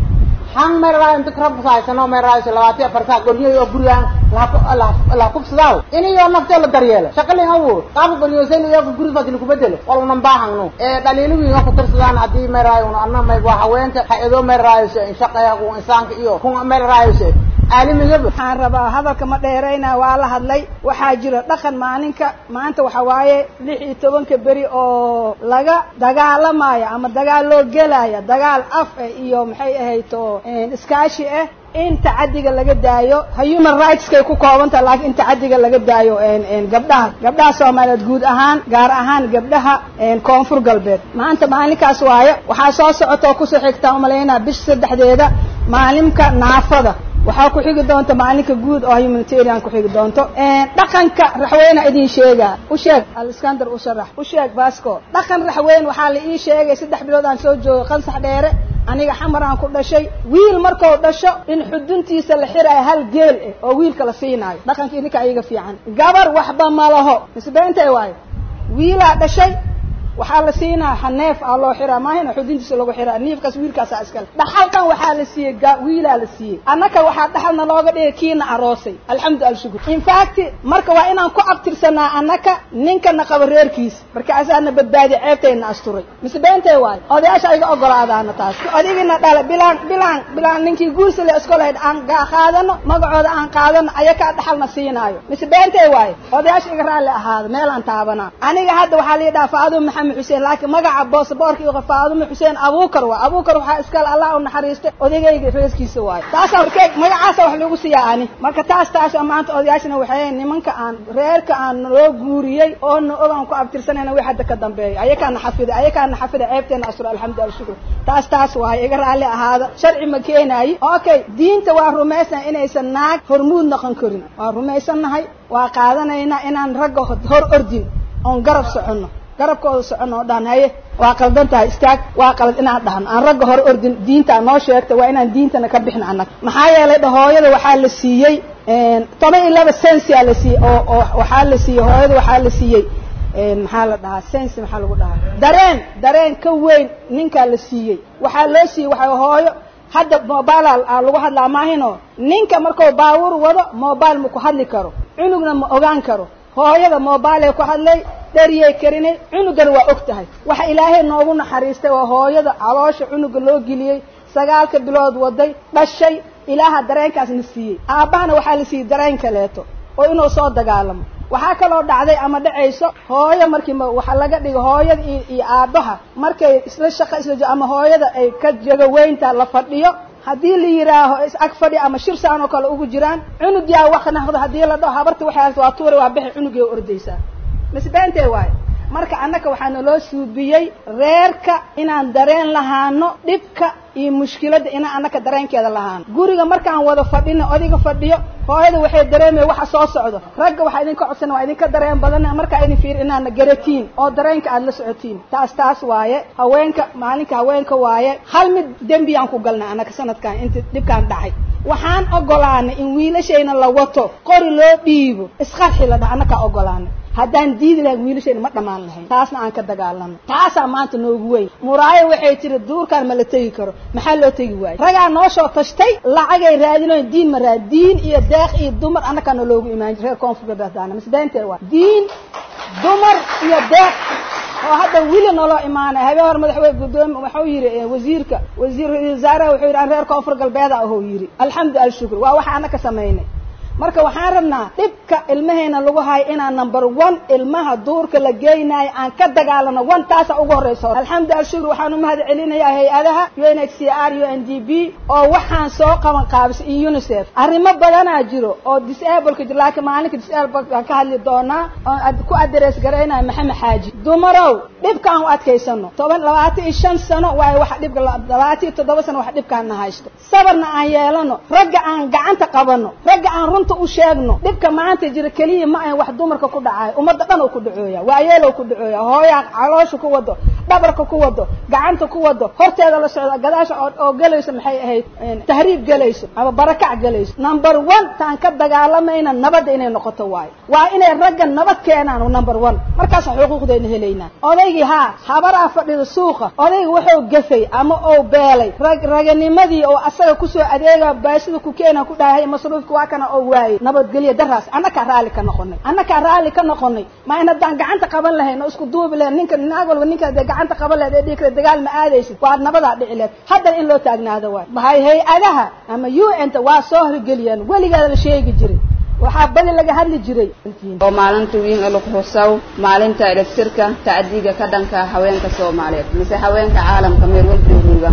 han maraay inta krab saaysan oo maraay labaati afar saa goliyo oo guriyaan la kubsadaaw ini yoo naftee la daryeelo shaqalin abuur qaabka baryoosayn iyo ka guri fadli ku bedelo wal unan baahangno ee dhaliilo wiin oo ku tirsadaan haddii maraay una anna may waa haweenka hay-ado maraayso in shaqeeya ku insaanka iyo ku maraayso caalamigaba waxaan rabaa hadalka ma dheerayna waa la hadlay waxaa jira dhaqan maalinka maanta waxa waaye lix iyo tobanka beri oo laga dagaalamayo ama dagaal loo gelaya dagaal af eh iyo maxay ahayd oo iskaashi ah in tacadiga laga daayo human rightskay ku koobantaha laakiin in tacadiga laga daayo gabdhaha gabdhaha soomaaliyeed guud ahaan gaar ahaan gabdhaha koonfur galbeed maanta maalinkaas waayo waxaa soo socota oo kusoo xigtaa umalaynaa bisha saddexdeeda maalinka naafada waxaa ku xigi doonta maalinka guud oo humanitarian ku xigi doonto dhaqanka raxweyne idin sheegaa u sheeg aliskander u sharax u sheeg vasco dhaqan raxweyn waxaa la ii sheegay saddex bilood aan soo joogay qansax dheere aniga xamar aan ku dhashay wiil markuu dhasho in xuduntiisa la xiraayo hal geel ah oo wiilka la siinaayo dhaqanka idinka iyaga fiican gabar waxba ma laho misbeentay waayo wiilaa dhashay waxaa la siinaa haneef aa loo xiraa maahina xudintiisa lagu xiraa niifkaas wiilkaasaa iskale dhaxalkan waxaa la siiyey wiilaa la siiyey annaka waxaa dhaxalna looga dhigay kiina aroosay alxamdu alshukur infact marka waa inaan ku abtirsanaa annaka ninkana qaba reerkiisa markaasaana badbaadi ceebtayna asturay mise beentay waayo odayaasha ayga ogolaadaana taas odigina dhala bilaan bilaan bilaan ninkii guursale iskolahayd aan qaadano magacooda aan qaadano ayakaa dhaxalna siinaayo mise beentay waayo odayaasha iga raalli ahaada meelaan taabanaa aniga hadda waxaa la yidhaha faado maxamed xuseen laakiin magaca boosaboorka iyo faadumo xuseen abuukar waa abuukar waxaa iskale allah u naxariistay odagayga reeskiisa waayo taasa markee magacaasa wax lagu siiyaa ani marka taas taas maanta odayaashana waxay nimanka aan reerka aan loo guuriyey oo na ogaan ku abtirsanayna wix hadda ka dambeeya ayakaana xafida ayakaana xafida ceebteena asura alxamdu alshukr taas taas waayo iga raalli ahaada sharci ma keenaayi okay diinta waa rumaysan inaysan naag hormuud noqon karin waa rumaysannahay waa qaadanaynaa inaan ragga hor ordin oon garab soconno garabkooda socon oo dhahan haye waa qaldan tahay istaag waa qalad inaan dhahno aan ragga hore ordin diintaa noo sheegta waa inaan diintana ka bixin annaga maxaa yeelay hooyada waxaa la siiyey toban iyo laba sensia la siiyey oo oo waxaa la siiyey hooyada waxaa la siiyey maxaa la dhahaa sensi maxaa lagu dhahaa dareen dareen ka weyn ninkaa la siiyey waxaa loo siiyey waxaa hooyo hadda mobile aa lagu hadlaa maahino ninka markuu baawur wado mobile ma ku hadli karo cunugna ma ogaan karo hooyada mobile ku hadlay dhariyay karinay cunugana waa og tahay waxa ilaahay noogu naxariistay waa hooyada caloosha cunuga loo geliyey sagaalka bilood waday dhashay ilaaha dareenkaasna siiyey aabbahana waxaa la siiyey dareen kaleeto oo inuu soo dagaalamo waxaa kaloo dhacday ama dhacayso hooyo markii waxa laga dhigo hooyada iyo iyo aabbaha markay isla shaqo isla ama hooyada ay ka jagaweynta la fadhiyo haddii la yidhaaho is ag fadhi ama shir saan oo kale ugu jiraan cunug yaa wax naqdo haddii la dhaho habarta waxay waa tuura waa bixi cunugay ordaysaa misbeentee waayo marka annaka waxaa naloo suubiyey reerka inaan dareen lahaano dhibka iyo mushkiladda inaan annaka dareenkeeda lahaano guriga markaan wada fadhino odiga fadhiyo hooyada waxay dareemaya waxa soo socdo ragga waxaa idinka codsana waa idinka dareen badan markaa idin fiir inaana garatiin oo dareenka aada la socotiin taas taas waaye haweenka maalinka haweenka waaye hal mid dembiyaan ku galnay annaka sanadkan inta dhibkaan dhacay waxaan ogolaanay in wiilashayna la wato qori loo dhiibo isqarxi la dhaha annakaa ogolaanay haddaan diidi lahayn wiilashayna ma dhammaan lahayn taasna aan ka dagaalano taasaa maanta noogu weyn muraayo waxay tiri duurkaan ma la tegi karo maxaa loo tegi waayo ragaa noo soo tashtay lacagay raadinoyn diin ma raad diin iyo deeq iyo dumar annakaa na loogu imaan jir reer koonfur galbeedana misbeentee waa diin dumar iyo deeq oo hadda wili naloo imaanay habeen hore madaxweyne gudoomi waxuu yidhi wasiirka wasiir wasaaraha wuxuu yidhi aan reer koonfur galbeeda ahuu yidhi alxamdu alshukr waa waxa annaka samaynay marka waxaan rabnaa dhibka ilmaheena lagu hayo inaan number one ilmaha duurka la geynayo aan ka dagaalano one taasa ugu horreysa alxamdu alshukr waxaan umahad celinayaa hay-adaha u n h c r u n d b oo waxaan soo qaban qaabisay iyo unicef arrimo badanaa jiro oo disableka jiro laakiin maalinka disable aan ka hadli doonaa oo ku address garaynayo maxamed xaaji dumarow dhibkaan u adkaysano toban labaatan iyo shan sano waayo waxa dhibka labaatan iyo toddoba sano waxa dhibkaana haysto sabarna aan yeelano ragga aan gacanta qabano ragga aan runta u sheegno dhibka maanta jira keliya ma ahan wax dumarka ku dhacayo ummadda dhan oo ku dhacooya waayeelow ku dhacooya hooyaa caloosha ku wado dhabarka ku wado gacanta ku wado horteeda la socda gadaasha oo gelayso maxay ahayd tahriib gelayso ama barakac gelayso number one taan ka dagaalamayna nabadda inay noqoto waayo waa inay ragga nabad keenaan number one markaasaan xuquuqdeena helaynaa odaygii haa habaraa fadhida suuqa odayga wuxuu gafay ama ou beelay rag raganimadii oo asaga kusoo adeega baasida ku keena ku dhahay masruufka waa kana oo waayey nabadgelyo daraas annakaa raalli ka noqonay annakaa raalli ka noqonay ma in haddaan gacanta qaban lahayn oo isku duubi lahayn ninka naag walba ninka dee gacanta qaban lahayd ee dhihi kara dagaal ma aadaysid waa nabadaa dhici lahayd haddana in loo taagnaado waay maxay hay-adaha ama u n ta waa soo horgeliyaan weligeeda la sheegi jiray waxaa badi laga hadli jiray oo maalinta wiin ee lagu xusaw maalinta elegtirka tacdiga ka dhanka haweenka soomaaliyeed mise haweenka caalamka meel walba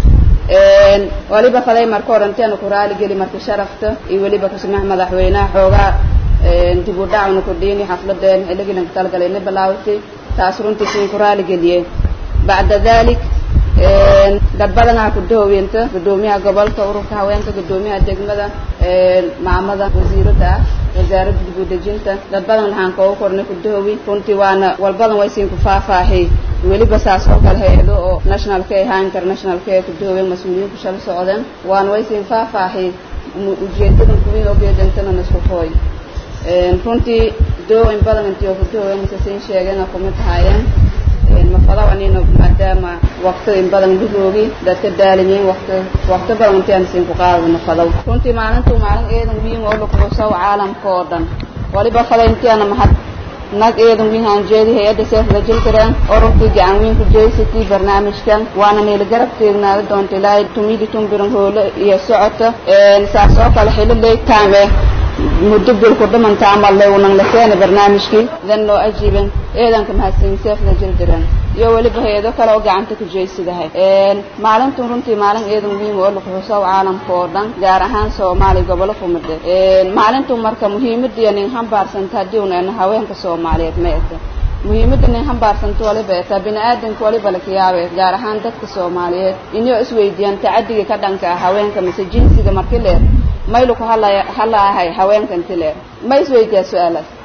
waliba faday marka oranteena ku raali geli marka sharafta iyo weliba kusmax madaxweynaha xoogaa dib u dhacna ku dhiini xafladeen xilligiilanka talagalayna bilaawtay taas runtii siin ku raali geliyey bacda dalik dad badanaa ku dahoweynta gudoomiyaha gobolka ururka haweenka gudoomiyaha degmada maamada wasiirada ah wasaaradda dib u dejinta dad badan waxaan kooga kornay ku dahowi runtii waana walbadan way siin ku faahfaahay weliba saas oo kale hay-ado oo nationalka ahaan internationalka ee ku dahowen mas-uuliyiinku shala socdeen waana way siin faahfaahay ujeedadan kuwiin ogeedantana isku kooy runtii doo in badan intii oo ku dahowen mase siin sheegeen kumid tahaayeen mafadaw anina maadaama wakti in badan dhuroogi dadka daaliyiin wakti wakti badan intiaan siin ku qaadada mafadaw runtii maalintu maalin eedan wiin oo lakuxusaw caalamka oo dhan waliba fada intiana mahad nag eedan wiin aan jeedi hay-adda seef la jil kareen oo runtii gacan wiin ku jeysatay barnaamijkan waana meeli garab teegnaada doonta ilaahay tumidi tumbiran hoole iyo socota saas oo kale xilo leegtaame muddo bil ku dhimanta camal le unan la keena barnaamijkii dan loo ajiiban eedanka mahadsan seef la jil jireen iyo weliba hay-ado kale oo gacanta ku jeysadahay maalintan runtii maalin eedan wiin oo lakuxusaw caalamka oo dhan gaar ahaan soomaaliya gobolo kumide maalintu marka muhiimadiiyo nin hambaarsanta haddii una ena haweenka soomaaliyeed ma eta muhiimadda nin hambaarsanta waliba etaa bini aadanka waliba lakayaabe gaar ahaan dadka soomaaliyeed inoo isweydiiyaan tacadiga ka dhanka ah haweenka mise jinsiga marki leer maylu ku hadlaya hadlaahay haweenka inti leer ma isweydiyaa su-aalaas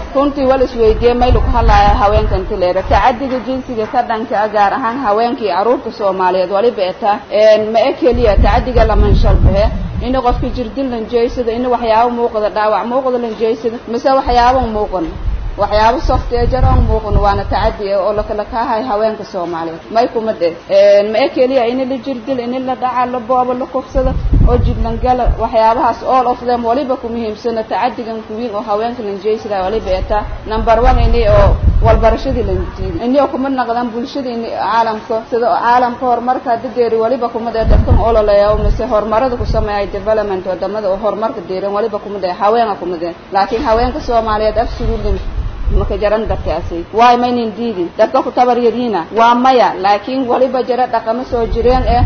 runtii wal isweydiiyey maylu ku hadlaya haweenka inti leera tacadiga jinsiga ka dhanka ah gaar ahaan haweenka iyo carruurta soomaaliyeed waliba etaa ma e keliya tacadiga lamanshalbahe in qofka jirdil lanjeysada in waxyaabo muuqda dhaawac muuqda lanjeysada mise waxyaabo muuqan waxyaabo soft ee jar aan muuqan waana tacadi oo lakala kaahay haweenka soomaaliyeed may kuma dhe ma e keliya in la jirdil in la dhaca la boobo la kufsado oo jidlangala waxyaabahaas all of them waliba ku muhiimsana tacadigan kuwiin oo haweenka lanjeysada waliba etaa number one ini oo walbarashadii lanjiiday ini oo kuma naqdan bulshada in caalamka sida caalamka horumarka hadda deeri waliba kuma dhe dadkan ololeeya mise horumarada ku sameeyay development wadamada oo horumarka deeran waliba kuma dhe haweenka kuma dhe laakiin haweenka soomaaliyeed absolutely maka jaran dadkaasi waay maynan diidin dadka ku tabar yariina waa maya laakiin waliba jira dhaqamo soo jireen eh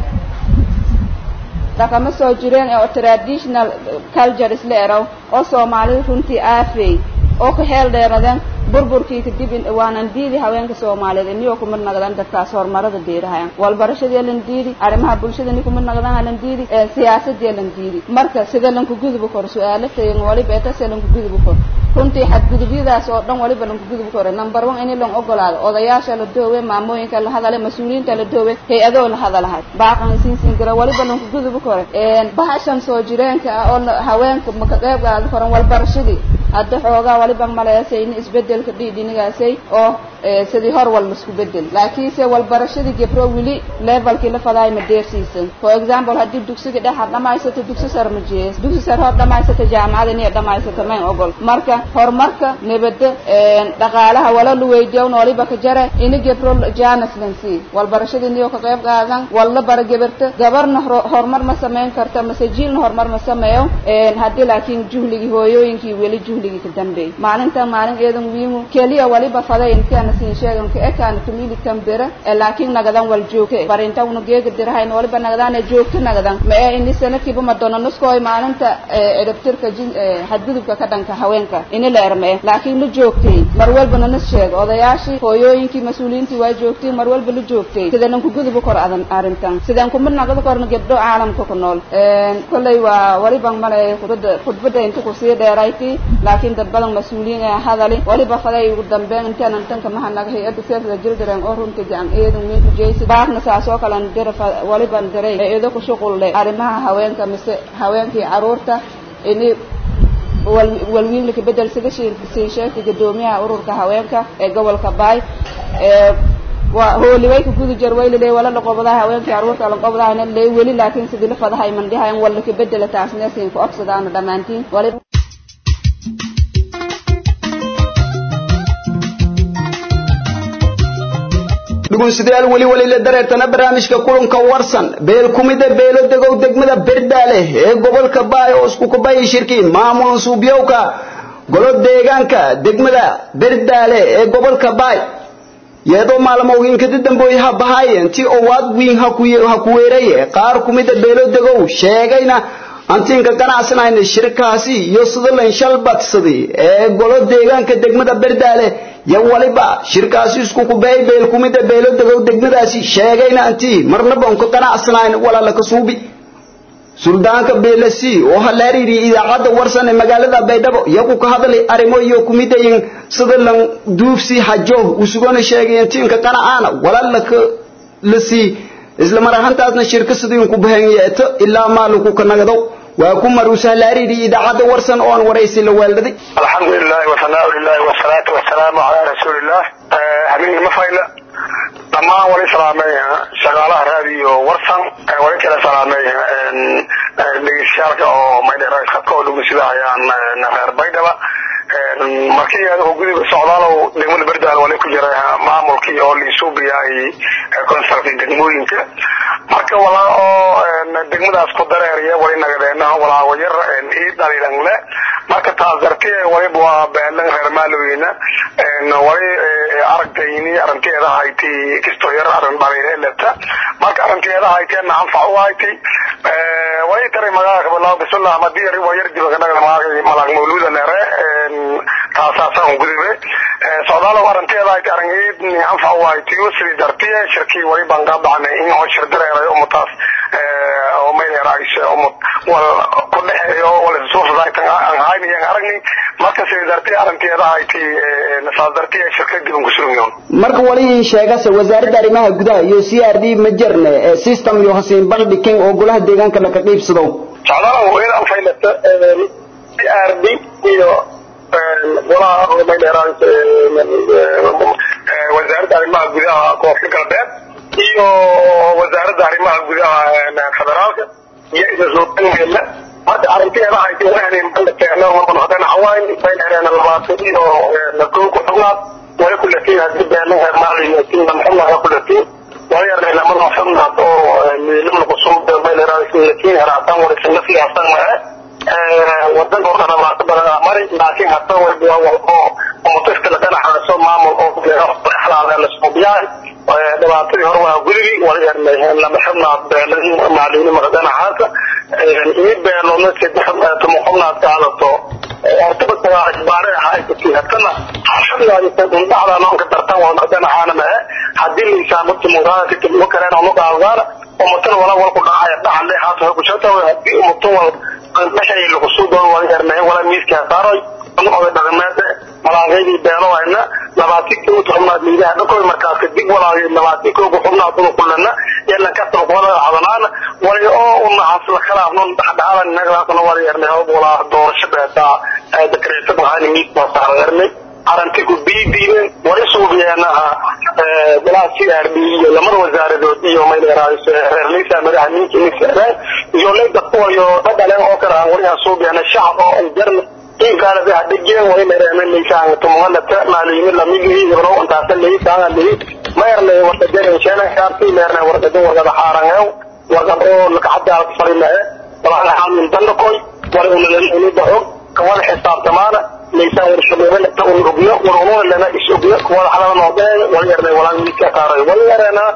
dhaqamo soo jireen eh oo traditional culture isla eraw oo soomaalida runtii aafey oo ka heel dheeradeen burburkii kadib waanan diidi haweenka soomaaliyeed iniyoo kuma naqdaan dadkaas horumarada deerahayan walbarashadii lan diidi arrimaha bulshada ni kuma naqdaan lan diidi siyaasadii lan diidi marka sida lanku gudubi karo su-aalo tagan waliba etase lanku gudubi karo runtii xadgudubyadaas oo dhan waliba lanku gudubi karo number one in lan ogolaado odayaasha la doowe maamooyinka la hadale mas-uuliyiinta la doowe hay-adoo la hadalahay baaqan siinsiin kara waliba lanku gudubi karo bahashan soo jireenka ah oo haweenka maka qeyb qaadi karan walbarashadii hadda xoogaa waliba maleesay in isbedelka dhiidhinigaasay oo sidii hor wal isku bedel laakiinse walbarashadii gebro weli levelkii la fadaay ma deersiisan for example haddii dugsiga dhex had dhamaysato dugsi sar ma jees dugsi sar hor dhamaysato jaamacada inay dhamaysato mayn ogol marka horumarka nabada dhaqaalaha wala la weydiiyon waliba ka jare ini gebro janas lansi walbarashadii niyo ka qayb qaadan walla bara gebarta gabarna horumar ma samayn karta mase jiilna horumar ma sameeyo haddii laakiin juhligii hooyooyinkii weli juhligii ka dambeey maalinta maalin eedan wiimu keliya waliba faday intaana siin sheegan ka ekaana tumili kambera laakiin nagadan wal joogte barinta una geega dirahayn waliba nagadan joogto nagadan ma ee ini sanadkiiba madonna nuskooy maalinta edabtirka xadgudubka ka dhanka haweenka ini la ermee laakiin la joogtay mar walbana nas sheega odayaashii hooyooyinkii mas-uuliyiintii waa joogtay mar walba la joogtay sidaan ku gudubi karo arrintan sidaan kuma naqdi karno gabdho caalamka ku nool kolley waa waliban male khudbada khudbada inta kusii dheerayti laakiin dad badan mas-uuliyiin ee hadali waliba faday ugu dambeyn intaan tanka mahanaga hay-adda seefda jildiran oo runtii gacan eedan weyn ku jeysi baaqna saas oo kale dira waliban diray ee ido ku shuqul leh arrimaha haweenka mise haweenkii caruurta ini walwiin laka bedel sida sii sheegtay guddoomiyaha ururka haweenka ee gobolka baay waa hooliway ka gudu jar waylile wala laqobadaha haweenkii caruurta laqobadahana lee weli laakiin sidii la fadahay mandhihayan wala ka bedela taasna siin ku obsadaana dhammaantiin waliba dhugunsidayaal weli weli la dareertana barnaamijka kulanka warsan beel kumida beelo degow degmada berdaale ee gobolka baay oo isku kubayi shirkii maamul suubyowka golo deegaanka degmada berdaale ee gobolka baay iyadoo maalmooyinkadi dambeoy ha bahaayeen ti owaad wiin ha ku weeraye qaar kumida beelo degow sheegayna antiinka ganacsanayna shirkaasi iyo sutherland shalbadsadi ee golo deegaanka degmada berdaale yo waliba shirkaasi isku kubeey beel kumida beelo degow degmadaasi sheegayna antii marnaba unka ganacsanayn walaala ka suubi suldaanka beelasi oo halaariiri idaacadda warsan ee magaalada baydhabo iyagu ka hadlay arrimo iyo kumidayin sutherland duufsi hajo usugona sheegayen tiinka qanacaana walaala ka lasii isla mar ahaantaasna shirka sidii ku bahan yeeto ilaa maalinku ka nagdo waa ku maruusahlaariiri idaacadda warsan oo aan waraysi la waaldaday alxamdulilahi wasanaa lilahi wasalaatu wasalaamu calaa rasuulilah habeenkii ma fayla dhammaan wali salaameeya shaqaalaha raadiyo warsan wali kala salaameeya dhegeystayaalka oo maydheeraysadka oo dhugunsidahayaan reer baydhaba markii adigu gudiga socdaalow degmada berdaal wali ku jira maamulkii oo liisuubiyay consulka degmooyinka marka walaa oo degmadaas ku dareeriya wali nagadeenaha walaago yar ii dhaliilan le marka taas dartee waliba waa beelan reer maalooyina wali aragtayni arrinteeda hayti kisto yar arrin dhaliile leta marka arrinteeda hayteena anfac u hayti wali taray magaalaka bilaa bisullah madii waa yar diba kanaga malag mawluuda leere taasaasan gudube socdaalo arinteeda ay arangeed ni anfa waay tiyo sidii dartiye shirkii wali baan ka baxnay in oo shir dareeray umutaas oo meel raayis umut wal ku dhaxeeyo wal soo fadaytan aan hayni aragni marka sidii dartiye arinteeda ay ti nasaal dartiye shirkii dib ugu sugan marka wali sheegase wasaaradda arrimaha gudaha iyo CRD ma jirne system iyo hasiin bandhigin oo golaha deegaanka la ka qaybsado socdaalo weyn aan faylata CRD iyo golaha meeleraas wasaaradda arrimaha gudaha koonfur galbeed iyo wasaaradda arrimaha gudaha federaalka iyo isasuuqangeela hadda arrinteeda ay wahnin bandhigteena hadana hawaan meeleraana labaatan iyo kow ku xubnaad wala kulatiin haddii beelaha maaliyatiin maxullaha kulatiin wala yarnay lamada xubnaad oo miilin qusum meeleraas latiin haraataan wala sinna siyaasan mahe wadanka oo dhan waa ka badan mari laakiin hadda walba waa walbo oo tafkala dhanaxaaso maamul oo xalaala la soo biyaan dhibaatadii hore waa gudigi wala yarnay lama xubnaad beeladii maaliyiin maqdanaxaasa iyo beeloodna saddex tumuqubnaad qaadato hortaba tagaa ijbaare ahaaykatii hadkana xubnaadisa dhacda noonka dartan waa maqdanaxaana mahe haddii liisaan tumuqaada kadib uga kaleen oo qaadaan umatan wala walku dhacaya dhaxle haata kushata haddii umatan wal dhexay lagu soo dhow wala yarnay wala miiska saaray oday dhaqameed malaaqaydii beelo ayna labaatii koo tobnaad liidaha dhakoy markaas kadib walaagay labaatii koo xubnaad ugu kulana yalla ka soo wala hadalana wala oo una hasla khilaafno dhaxdhaxadan naglaasna wala yarnay oo wala doorasho beeta dekreeto bahani miiska saaray aranti ku biidiin wala suubiyaanaha balaasi arbi iyo lamada wasaaradood iyo meeleraas reerlisa madaxa ninki nisra iyo leeda kuwayo dhadhaleen oo kala aan wali suubiyana shacab oo ay jarna in kala baa dhigeen way meereen leysaan tumwalata maaliyiin lamigi ibro intaas leysaan leey meerne wada jareen sheena kaarti meerne warqada warqada xaarangeew warqada oo laka xadaa farimaha wala aan dankoy wala uu dhaxo kawal xisaabtamaana ليسان ورشبه تا ورغنا ورغنا لنا اسوغنا ولا حلا نوبه ولا يرنا ولا ميكا تاري ولا يرنا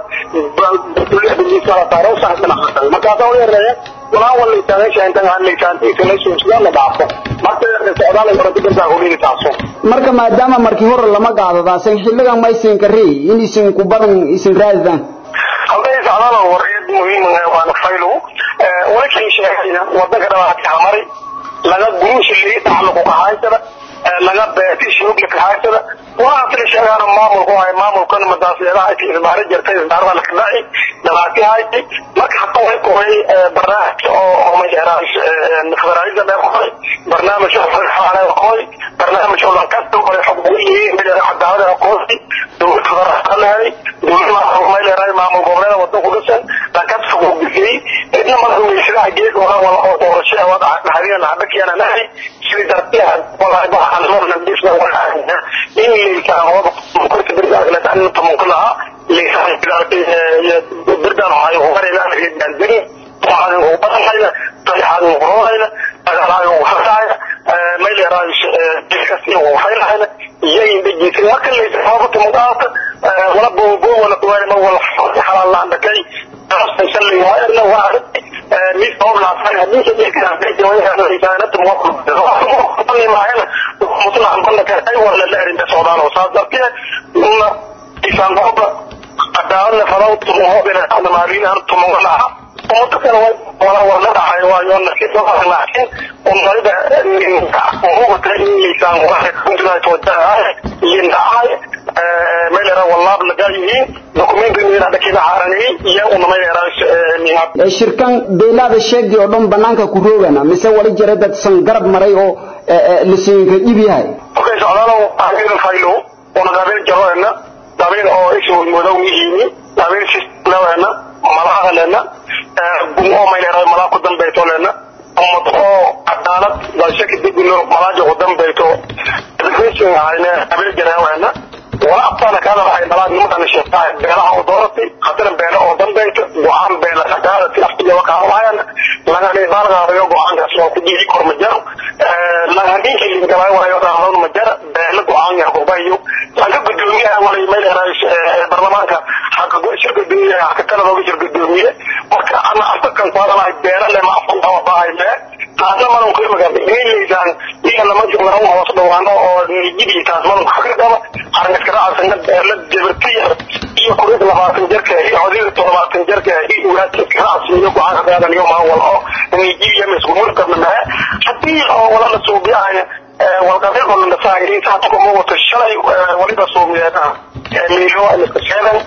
بكل بالنسبه تارو ساعتنا حتى ما كاتا ولا يرنا ولا ولا ليسان شان تان عن ليسان تي كنا سوسنا ما دافو ما تيرنا سودال مرتي بنتا هولي تاسو marka maadaama markii hore lama qaadadaasan xilligan ma isin karri in isin ku badan isin raadaan halkay socdaal wariyad muhiim ah waan faylo walakin sheegayna wadanka dhawaaqay hamari laga guruushi lii taxalluq ka haysada laga beeti shuug la haysada waa asli sheegaan maamulku ay maamulkan madaasiyadaha ay isbaar jirtay isbaarada la kadai dhawaaqay haysay marka hatta way koray barnaamij oo ma jiraas federaalida la qoray barnaamij oo xalay qoray barnaamij oo la kasto oo xuquuqi mid cadaalad qoray dowladda federaalka dowladda ma leeyahay maamul goboleed wadan ku dhisan la kasto oo bixiyay idna madaxweynaha geed wala wala oo doorasho wada hadiyana hadda kiyana nahay sidii dartiya wala waxaan marna bisna wala in liisan wada kunta birdaag la tan tumunkulaha liisan birdan ay horeeyna aan diri waxaan ugu badanayna tayaan ugu agalayo waxaaya ma leeyahay dilkasi oo waxayna yayin dijiisin marka la isxaabo tumuqaata wala boobo wala kuwaan ma wala xalaal la dhakay taasaysan li waa waa mid oo la san hadii ay ka hadii way hada isaanad muwaqqaf ma maahana mutla aan balla ka ay wala la arin soodaal oo saadarte uma isaan qaba qadaana farawt oo bina ana maalin aan tumana oo dadka wala wala dhaxay waa yoon nasiib oo laakiin oo marida oo ka in lisaan waxa ku jira toodaa yindaay meelera wallaab lagayihiin dokumenti meelada kina haarani iyo una meelera ee shirkan beelada sheegay oo dhan banaanka ku roogana mise wali jira dad san garab maray oo la siinka dib yahay okay socdaalo aan faylo ona gaabel jaroena gaabel oo isu mudow yihiin gaabel si lawana malaha lena gum oo meelera malaha ku dambeeyo lena ummad oo cadaalad balse kadib inuu malaaja u dambeeyo dadkiisu hayna gaabel jaroena ولا أبطال كذا راح يبلغ نمط الشيخ بيلا أو دورتي خاطر بيلا أو دم بيت وعن بيلا كذا في أفتي وقع وين لنا نبالغ ريو وعن رسول كدي كور مجر لنا نيجي اللي كمان ولا يوضع هون مجر بيلا وعن يا بوبايو لنا قدومي ولا يميل رئيس برلمان حق شركة الدنيا حق كذا لو شركة الدنيا وك أنا أفتك afkan ku hadalahay beerale ma afkan kama baahay mee taasna madan ku imika inayleysaan iga lama jumlaran hoos dhawaano oo nijidii taas madan ku ka qaba arniskaraacasana beerla jabartiya iyo kurid labaatan jarka iyo codida toddobaatan jarka iyo ulaadkiskaraacsiiyo ku-aanka qaadaniyo maawal oo nijidiya masgumurkana mee haddii oo wala la suubiyahay walqabiilka nasaayay inta hadda kuma wato shalay waliba suubiyeena miilo iska sheegan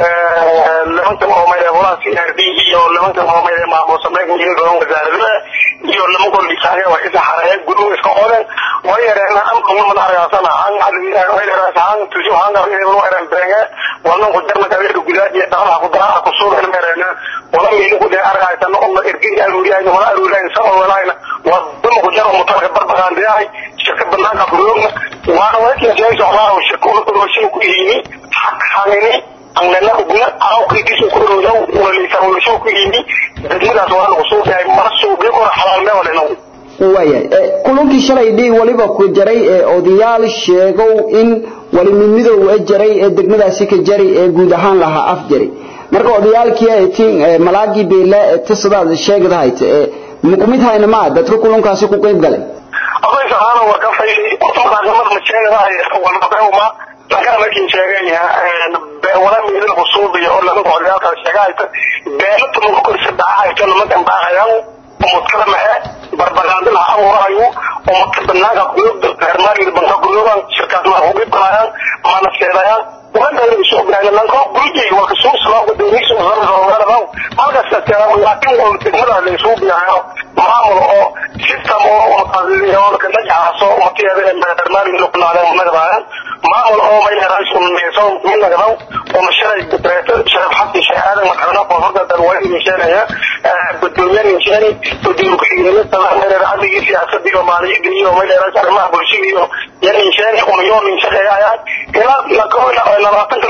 nimankan oo mayre walaas CRD iyo nimankan oo mayre maamul sameyn iyo garoon wasaaradda iyo nimankan lisaaya waa isa xareey gudub iska qodan way yareena am kuma mad argaasana aan hadii way yareena aan tuju aan garin inuu yareena brenga wannan ku darna ka weeru gudaad iyo dhaqaha ku daraa ku soo inuu yareena wala miilo ku dee argaasana oo irgin aruuriyay wala aruuriyay sabab walaayna waa dum ku jaro mutalka barbaqaan diyaay shirka banaanka buruugna waana wakin jeeyo xoolaha shirka uu ku ku yimi xaq xanini anglana ubna awqidiisu ku rodow waliisa walisoo ku yimi degmadaas waa lagu soo yahay mar soo bi kor xalaal me wala naw waya kulankii shalay dhii waliba ku jaray ee odayaal sheegow in wali midmidow ee jaray ee degmadaasi ka jaray ee guud ahaan lahaa af jaray marka odayaalkii ay tiin malaagii beela ee tisadaad sheegdahayd ee muqmid hayna ma dadka kulankaasi ku qayb galay aday saxaana waa ka fayli qofka ma sheegdahay wala qawma laga markii sheegaya wala miidin xusuubiya oo laga qodayaalka sheegayta beelata ma ku sadacayto lama dambaaqayaan umudkada mahe barbaraandin ha abuurahayo umudka banaanka kuyubda hermaariga banka kuyuban shirkaas ma ugu balayaan mana seedayaan wanda soo gaarna lanko gurigi waa kasoo soo gudoomiso zarro halkaas ka taa laakiin oo degmada la soo biyayo maamul oo system oo maqaaliyo ka najaaso oo tiyada hermaariga loo qalaadaan magabaan maamul oo may raas un meeso min laga oo masharay dibreeto sharaf xaqi shahaada markana qofka darway mishanaya gudoomiyaha mishani gudoomiyaha xigeenada talaamada raadiga siyaasadda iyo maaliyadda iyo may raas arrimaha bulshada iyo yani mishani oo yoon mishaqeeyaa ila la koola labaatan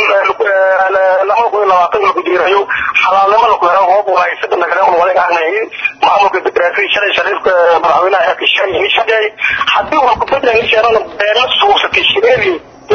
lama ku labaatan lagu diirayo xalaalnimo lagu helo hoob waa isaga nagala oo walaga aanay maamulka dibreeto shalay sharifka madaxweynaha ka shaqeeyay mishaqeey hadii uu ku beddelay sharana beela suuqsatay shireedii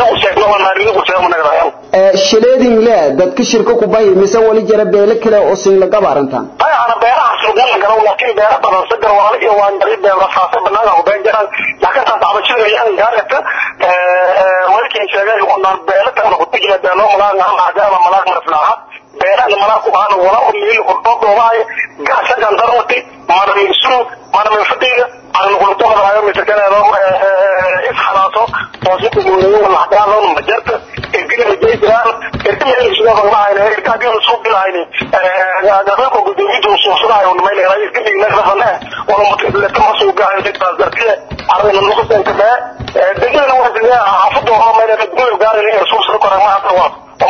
shileedin le dadka shirka ku bahi mise wali jira beele kale oo sin laga baarantaan ana beeraha suuqan garo laakiin beeraha badan sadar wala iyo waan dari beeraha faasa banaanka ku been jiraan laakiin taas cabashada ay gaarata walkii sheegay oo naan beela tan ku tijina beelo malaag aan maadaama malaag marflaaha beeraha malaag ku baan wala oo meel ku doobaay gaasa gandarwati mana misu mana mafadiga aan ku toqonayo mitakana isxalaato oo si kuguleeyo wala hadaan loo majarta irgina jeedaan irgina isoo baqaayna irgina soo bilaayna gaadada ko gudoomidu soo saaray oo meel ay irgina naqdana wala mutla kama soo gaayo dadka dartiye arrin lagu soo tagaa degmada waa dina afdo oo meel ay gudoomidu gaaray soo soo koraa ma aqwa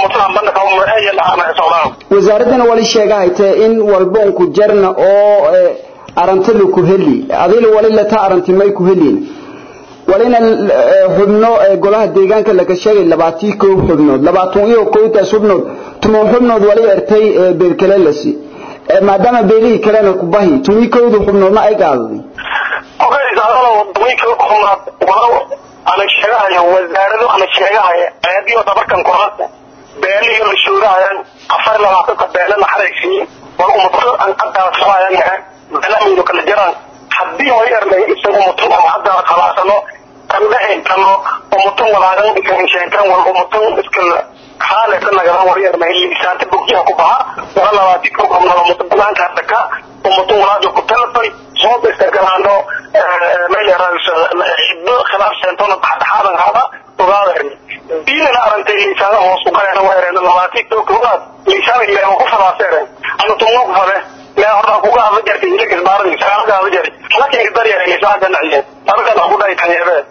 wasaaradana wali sheegahayte in walba ku jarna oo arantadu ku heli adil wali la ta aranti may ku helin walina xubno golaha deegaanka laga sheegay labaatii kow xubnood labaatan iyo kowtaas xubnood tuman xubnood wali ertay beelkale lasi maadaama beelihii kalena ku bahi tumi kowda xubnoodna ay qaadaday ana sheegahayo wasaaradu ana sheegahayo ayadiyo dabarkan koranta beeliyo la shuurahayaan afar labaatanka beele la xaraysiin war umato aan qadaasanayan beelamiidu kala jiraan haddii way ernay isagu mutum ama hadda khalaasano kan dhahaykano umutum walaagan ikan sheekan wal umutum iska xaale ka nagadan war ernay liisaanta bogjiha ku baha wala labaati ko qabnalo umutum banaanka hadaka umutum walaajo ku talatay soo istagalaano ciddo khilaaf seentona dhaxdhaxaadan hada ogaada diinana arantay liisaana hoos u galayna waa ereen labaati ko koobaad liisaan ilaahay ku fadaaseereen ama tumno ku fade لا هذا هو هذا جرت يجيك البارد يسأل هذا هذا جرت لكن يقدر يعني يساعد النعيم هذا كان أقول لك يعني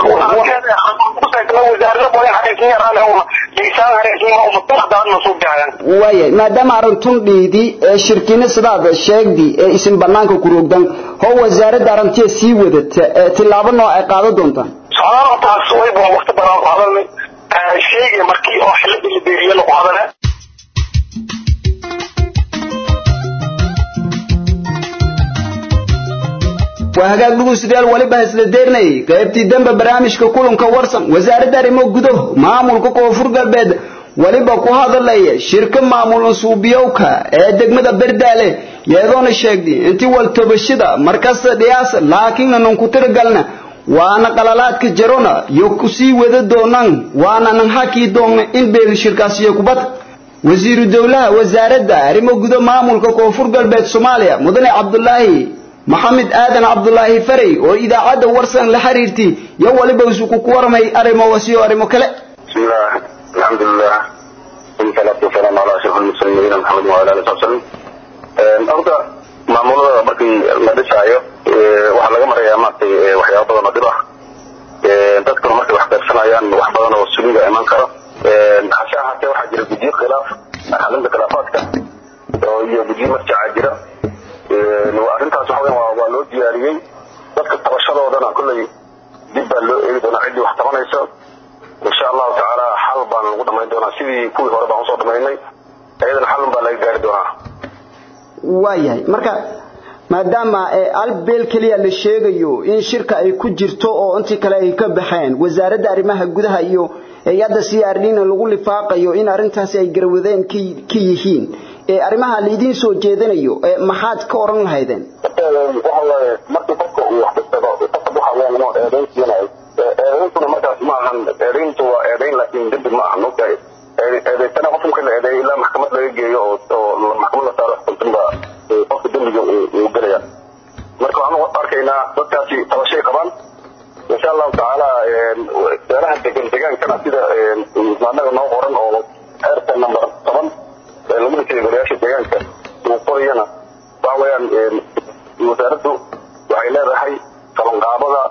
waaya maadaama arintun dhiidi ee shirkina sidaad sheegdi ee isin banaanka ku roogdan hoo wasaaradda arintiya sii wadata tilaabo nooc ay qaado doontaan taas way baa waqti badan qaadanay sheegay markii oo xilladii la beeriye lagu hadale waa hagaag dhuguystayaal waliba isla deernayay qaybtii dambe barnaamijka kulanka warsan wasaaradda arrimo gudo maamulka koonfur galbeed weliba ku hadalaya shirka maamul suubiyowka ee degmada berdaale iyadoona sheegtay intii waltabashada markasta dhiyaas laakiin nan ku tiragalna waana qalalaadka jarona iyo kusii wada doonaan waana nan haki doona in beel shirkaasiyo kubad wasiiru dowlaha wasaaradda arrimo gudo maamulka koonfur galbeed soomaaliya mudane cabdulaahi maxamed aadan cabdulaahi faray oo idaacadda warsan la xiriirtay iyo waliba isugu ku warmay arrimo wasiyo arrimo kale بسم الله الحمد لله والصلاة والسلام على أشرف المرسلين نبينا محمد وعلى آله وصحبه وسلم horta maamulada markii la dhisaayo waxaa laga marayaa maaragtay waxyaabo badan oo dhib ah dadkuna markay wax qaybsanayaan wax badan oo suliga iman karo hase ahaatee waxaa jira guddiyo khilaaf xalinta khilaafaadka oo iyo guddiyo marjacaa jira arrintaas waxa weyan waa waa loo diyaariyey dadka tabashadoodana kolley dib baa loo eegi doonaa ciddii wax tabanayso insha allahu tacaala xal baan lagu dhamayn doonaa sidii kuwii hore baan usoo dhamaynay iyadana xalun baa laga gaari doonaa waayahay marka maadaama albeel keliya la sheegayo in shirka ay ku jirto oo intii kale ay ka baxeen wasaaradda arrimaha gudaha iyo hay-adda c r dna lagu lifaaqayo in arrintaasi ay garwadeen ka yihiin arrimaha laidiin soo jeedinayo maxaad ka oran lahaydeen waxa waaye markii qofka uu wax kasbado qofka waxa weeyaan inuu eedayn siinayo eedayntuna markaas ma ahan eedayntu waa eedayn laakiin dembi ma ahan ogtahay eedaysana qof marka la eedeeyo ilaa maxkamad laga geeyo oo oo maxkamad la saaro xukuntin baa qofka dembiga uu gelaya marka waxaan arkaynaa dadkaasi tabashay qabaan insha allahu tacaala beelaha degan degaankana sida anaga noo qoran oo xeerka number toban ee lagu dhisay golayaasha deegaanka uu qorayana waxa weeyaan wasaaraddu waxay leedahay qabanqaabada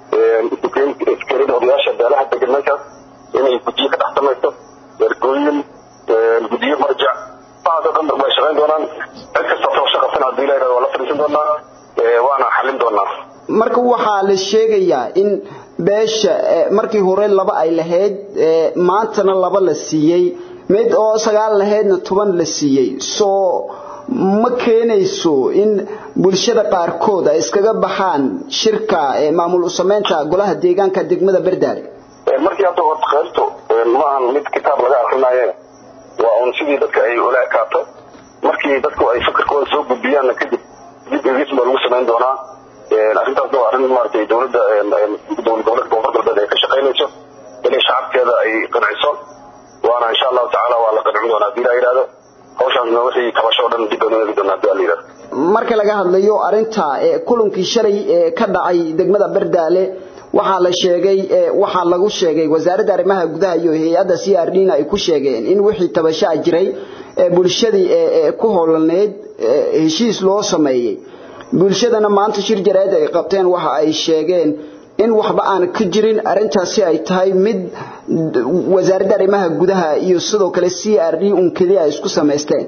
iskeerida odayaasha beelaha degan meeshaas inay guddiyo ka dhex samayso ergooyin guddiyo marjac waxaasoo dhan way shaqayn doonaan cid kasta soo shaqabsan haddii la yidhahdo waa la fadhiisan doonaa waana xallin doonaa marka waxaa la sheegayaa in beesha markii hore laba ay lahayd maantana laba la siiyey mid oo sagaal lahaydna toban la siiyey soo ma keenayso in bulshada qaarkood ay iskaga baxaan shirka maamul u samaynta golaha deegaanka degmada berdaale markii hadda horta qaybto ma ahan mid kitaab laga akrinaaye waa un sidii dadka ay ula ekaato markii dadku ay fikirkooda soo gudbiyaanna kadib dib egis baa lagu samayn doonaa arrintaasna waa arrin maaragtay dowladda dowlad goboleedka koonfur galbeed ay ka shaqaynayso inay shacabkeeda ay qanciso waana insha allahu tacaala waa la qancin doonaa haddii la yidhahdo hawshaasna wixii tabasho o dhan dib baan u eegi doonaa haddii la yidhahdo marka laga hadlayo arrinta kulankii shalay ee ka dhacay degmada berdaale waxaa la sheegay waxaa lagu sheegay wasaaradda arrimaha gudaha iyo hay-adda c r d na ay ku sheegeen in wixii tabashaa jiray ee bulshadii ku holaneyd heshiis loo sameeyey bulshadana maanta shir jaraa'id ay qabteen waxa ay sheegeen in waxba aan ka jirin arrintaasi ay tahay mid wasaaradda arrimaha gudaha iyo sidoo kale c r d un keliya ay isku samaysteen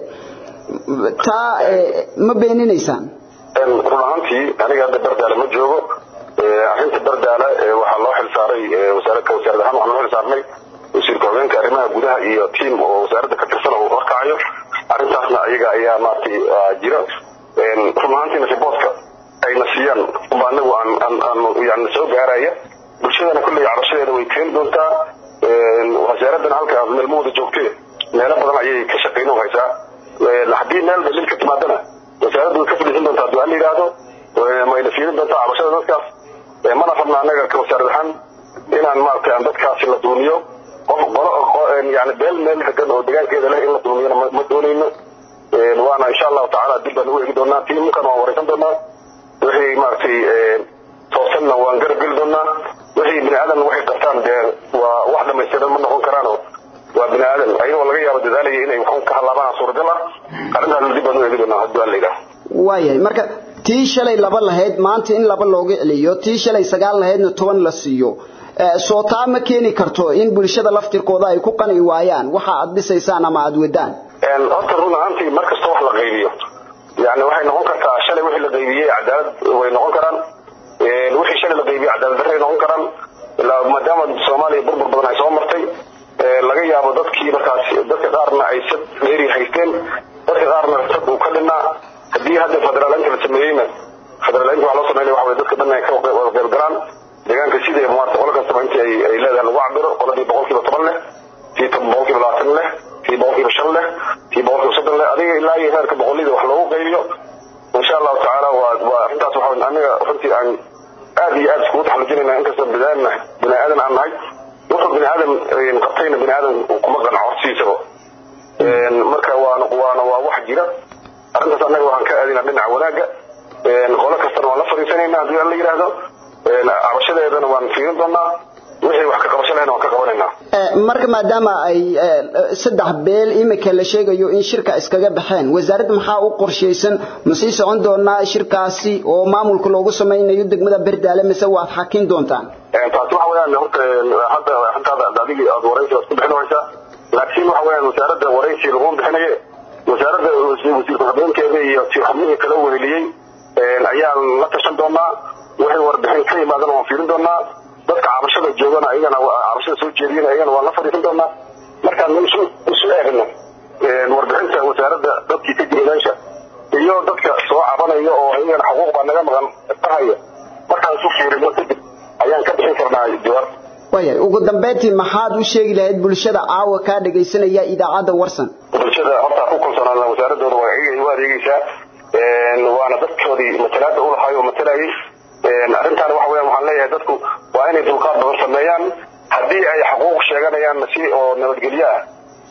taa ma beeninaysaan run ahaantii aniga hadda berdaale ma joogo arrinta berdaale waxaa loo xilsaaray wasaaradka wasaarad ahaan waxaan loo xilsaarnay wasiirka hogeenka arrimaha gudaha iyo tiim oo wasaaradda ka tirsan oo horkacayo arrintaasna ayaga ayaa maaragtay jira run ahaantiina riboortka ayna siiyaan uba anagu aan aan aan yani soo gaaraya bulshadana kolley cabashadeeda way keeni doontaa wasaaraddana halkaas meel ma wada joogtee meelo badan ayay ka shaqayn u haysaa haddii meel dalil ka timaadana wasaaraddu way ka fadhiisan doontaa haddii la yidhaahdo mayna fiirin doontaa cabashada dadkaas mana rabna annaga ka wasaarad ahaan inaan maaragtay aan dadkaasi la duumiyo qof qolo yani beel meel degan oo degaankeeda leh in la duumiyana ma doonayno waana insha allahu tacaala dib baan ugu eegi doonaa tiimkan waan wareysan doonaa wixii maaragtay toosanna waan garab geli doonaa wixii bini aadan waxay qabtaan dee waa wax dhamaystiran ma noqon karaano waa bini aadan ayagoo laga yaabo dadaalaya inay waxun ka halaabaan suuragal ah arrintaasna dib baan u eegi doonaa haddii waa la yidhaah waayahay marka tii shalay laba lahayd maanta in laba looga celiyo tii shalay sagaal lahaydna toban la siiyo soo taa ma keeni karto in bulshada laftirkooda ay ku qanci waayaan waxa aad dhisaysaan ama aad wadaan horta run ahaantii mar kasta wax la qaybiyo yani waxay noqon kartaa shalay wixii la qaybiyey cadaalad way noqon karaan wixii shalay la qaybiyey cadaalad darray noqon karaan maadaama soomaaliya burbur badan ay soo martay laga yaabo dadkii markaas dadka qaarna ay sad dheeri haysteen dadka qaarna sad uu ka dhinaa haddii hadda federaaleynta la sameeyeyna federaaleynta waxaa loo sameynaya waxa weye dadka dhan ay ka wada qayb galaan deegaanka sidii maarta qolo kastaba intii ay ay leedahay lagu cabiro qoladii boqolkiiba toban leh tii boqolkiiba labaatan leh tii boqolkiiba shan leh tii boqolkiiba soddon leh adiga ilaa iyo heerka boqolida wax loogu qaybiyo insha allahu tacaala waa waa arrintaas waxa aniga runtii aan aad iyo aad iskugu taxallujinayna inkastoo bidaan bini aadan aan nahay wuxuu bini aadan qabtayna bini aadan kuma qanco hortiisaba marka waana waana waa wax jira arrintaas annaga waxaan ka aadinaa dhinaca wanaagga qolo kastana waan la fadhiisanayna haddii aan la yidhaahdo cabashadeedana waan fiirin doonaa wixii wax ka qabasho lehna waan ka qabanaynaa marka maadaama ay saddex beel imika la sheegayo in shirka iskaga baxeen wasaaradda maxaa u qorshaysan ma sii socon doonaa shirkaasi oo maamulka loogu samaynayo degmada berdaale mise waad xakin doontaan taasi waxa weeyaan horta hadda arrintaada adigii aad waraysi waad ku bixinaysaa laakiin waxa weeyaan wasaaradda waraysi laguma bixinaye wasaaradda wasiirka habeenkeeda iyo xubnihii kala weheliyey ayaan la tashan doonaa wixii warbixin ka yimaadana waan fiirin doonaa dadka cabashada joogana ayagana cabashada soo jeediyana ayagana waan la fadhiisan doonaa markaan isu isu eegno warbixinta wasaaradda dadkii ka jira meesha iyo dadka soo cabanaya oo ayagana xuquuq baa naga maqan tahaya markaan isu fiirino kadib ayaan ka bixin karnaa jawaab wayahay ugu dambeyntii maxaad u sheegi lahayd bulshada caawa kaa dhagaysanaya idaacadda warsan bulshada horta ku kalsoonaan wasaaradooda waa u adeegaysaa waana dadkoodii matalaada u lahaay oo matalayay arrintaan waxa weeyaan waxaan leeyahay dadku waa inay dulqaad badan sameeyaan haddii ay xuquuq sheeganayaan si oo nabadgelyo ah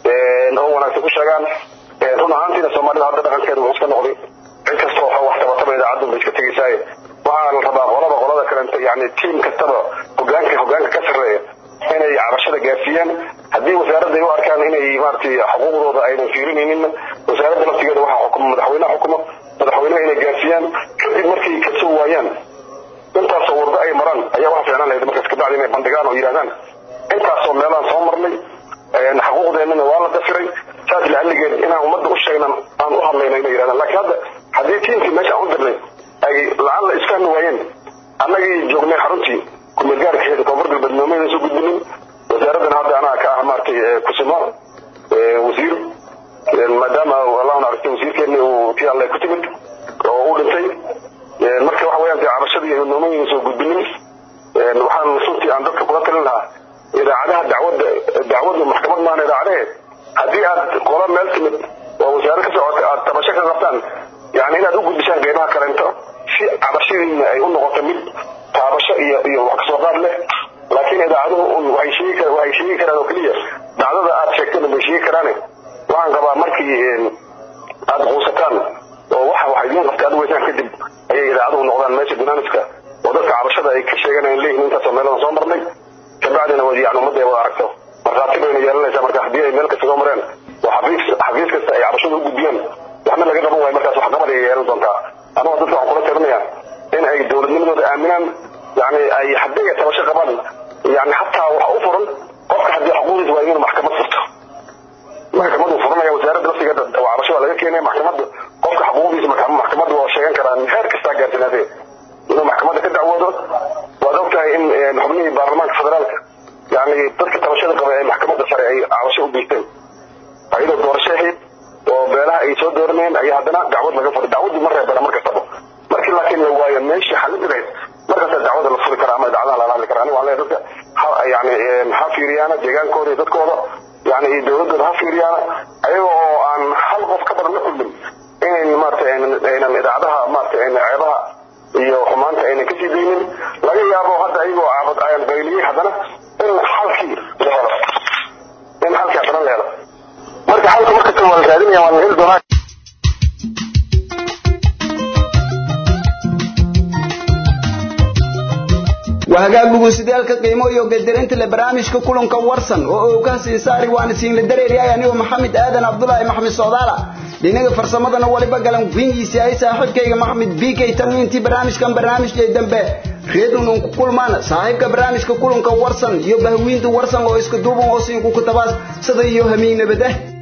oo wanaagsan ku sheegaan run ahaantiina soomaalida hadda dhaqankeeda wuxuu iska noqday cid kasta oo wax tabataba idaacaddu bay iska tegaysaaye waxaa la rabaa qolaba qolada kalenta yani tiim kastaba hogaanka hogaanka ka sarreeya inay cabashada gaarsiiyaan haddii wasaaradda ay u arkaan inay maaragtay xuquuqdooda aynan fiirinaynin wasaaradda laftigeeda waxaa xukuma madaxweynaha xukuma madaxweynaha inay gaarsiiyaan kadib markay ka soo waayaan intaasoo wardo ay maraan ayaa waxa fiicnaan lahayd markaas kabacdi inay bandhigaan oo yidhahdaan intaasoo meelaan soo marnay xuquuqdeennana waa la dafiray saas lacalligeed inaan ummadda u sheegnan aan u hadlayna inay yidhahdaan laakiin hadda haddii tiimkii meesha aan u dirnay ay lacag la isfahmi waayeen annagii joognay xaruntii kumeelgaarkeeda koonfur galbeed noomaydan soo gudbinin wasaaraddana hadda anaa ka ah maaragtay kusimo wasiir maadaama allahu naxariistay wasiirkeenni uu tii alle ku timid oo u dhintay marka waxa weeyaan dee cabashadii iyo noomaydan soo gudbinin waxaan runtii aan dadka kula talin lahaa idaacadaha dacwadda dacwaddu maxkamad maahan idaacadaheed haddii aad qola meel timid oo wasaare ka socota aad tabasho ka qabtaan yani inaad u gudbisaan qeybaha kaleento si cabashadiina ay u noqoto mid taabasho iyo iyo wax kasoo qaad leh laakiin idaacaduhu un waxay sheegi kar waxay sheegi karaan oo keliya dacdada aad sheegtana bay sheegi karaane waxaan qabaa markii aad quusataan oo waxa wax idiin qabta aad weysaan kadib ayay idaacaduhu noqdaan meesha dinaamiska oo dadka cabashada ay ka sheeganayaan leeyihin intaasoo meeladan soo marnay kabacdina wad yani ummadda ay wada aragto markhaati bayna yeelanaysaa marka haddii ay meel kasta soo mareen oo xafiis xafiis kasta ay cabashada u gudbiyaan waxna laga qaban waayo markaas waxqabad ay yeelan doontaa anigoo dadka waxaan kula talinayaa in ay dowladnimadooda aaminaan yani ay haddii ay tabasho qabaan yani hataa waxa u furan qofka haddii xuquuqdiisa waa inuu maxkamad furto maxkamadu furanaya wasaaradda laftigeeda oo cabasho waa laga keenaya maxkamadda qofka xuquuqdiisa maxkamadda waa sheegan karaa heer kastaa gaarsiinaatee inuu maxkamadda ka dacwoodo waad ogtahay in xubnihii baarlamaanka federaalka yani dadka tabashada qaba ee maxkamadda sare ay cabasho u geysteen ayadoo doorasho ahayd oo beelaha ay soo dooranayeen ayaa haddana dacwad laga furay dacwadii ma reebana mar kastaba markii laakiin la waayo meeshii xalin lahayd markaasa dacwada la furi karaa ama dacwadaha lala hadli karaa aniga waxaan leeyahay dadka ha yani ha fiiriyaana deegaankooda iyo dadkooda yani iyo dowladooda ha fiiriyaana ayaga oo aan hal qof ka badan la kulmin inayn maaragtay aynan idaacadaha maaragtay ayna ceebaha iyo xumaanta aynan kasii daynin laga yaabo hadda ayagoo caabad ayaan qayliyey haddana in xalkii la helo in xalkii haddana la helo marka xalka markasta waa la raadinaya waa la heli doonaa wahagaagugu sidaalka qiimo iyo gadarinta le barnaamijka kulanka warsan oo uu ka sii saari waana siin la dareeriyay anigoo maxamed aadan cabdulaahi maxamed socdaala dhinaga farsamadana waliba galan wingiisi ay saaxiibkayga maxamed b k tan intii barnaamijkan barnaamijkay dambe reedun ku kulmaan saaxiibka barnaamijka kulanka warsan iyo bahwiinta warsan oo iska duuban oo siin ku kutabaas sida iyo hamiin nabad ah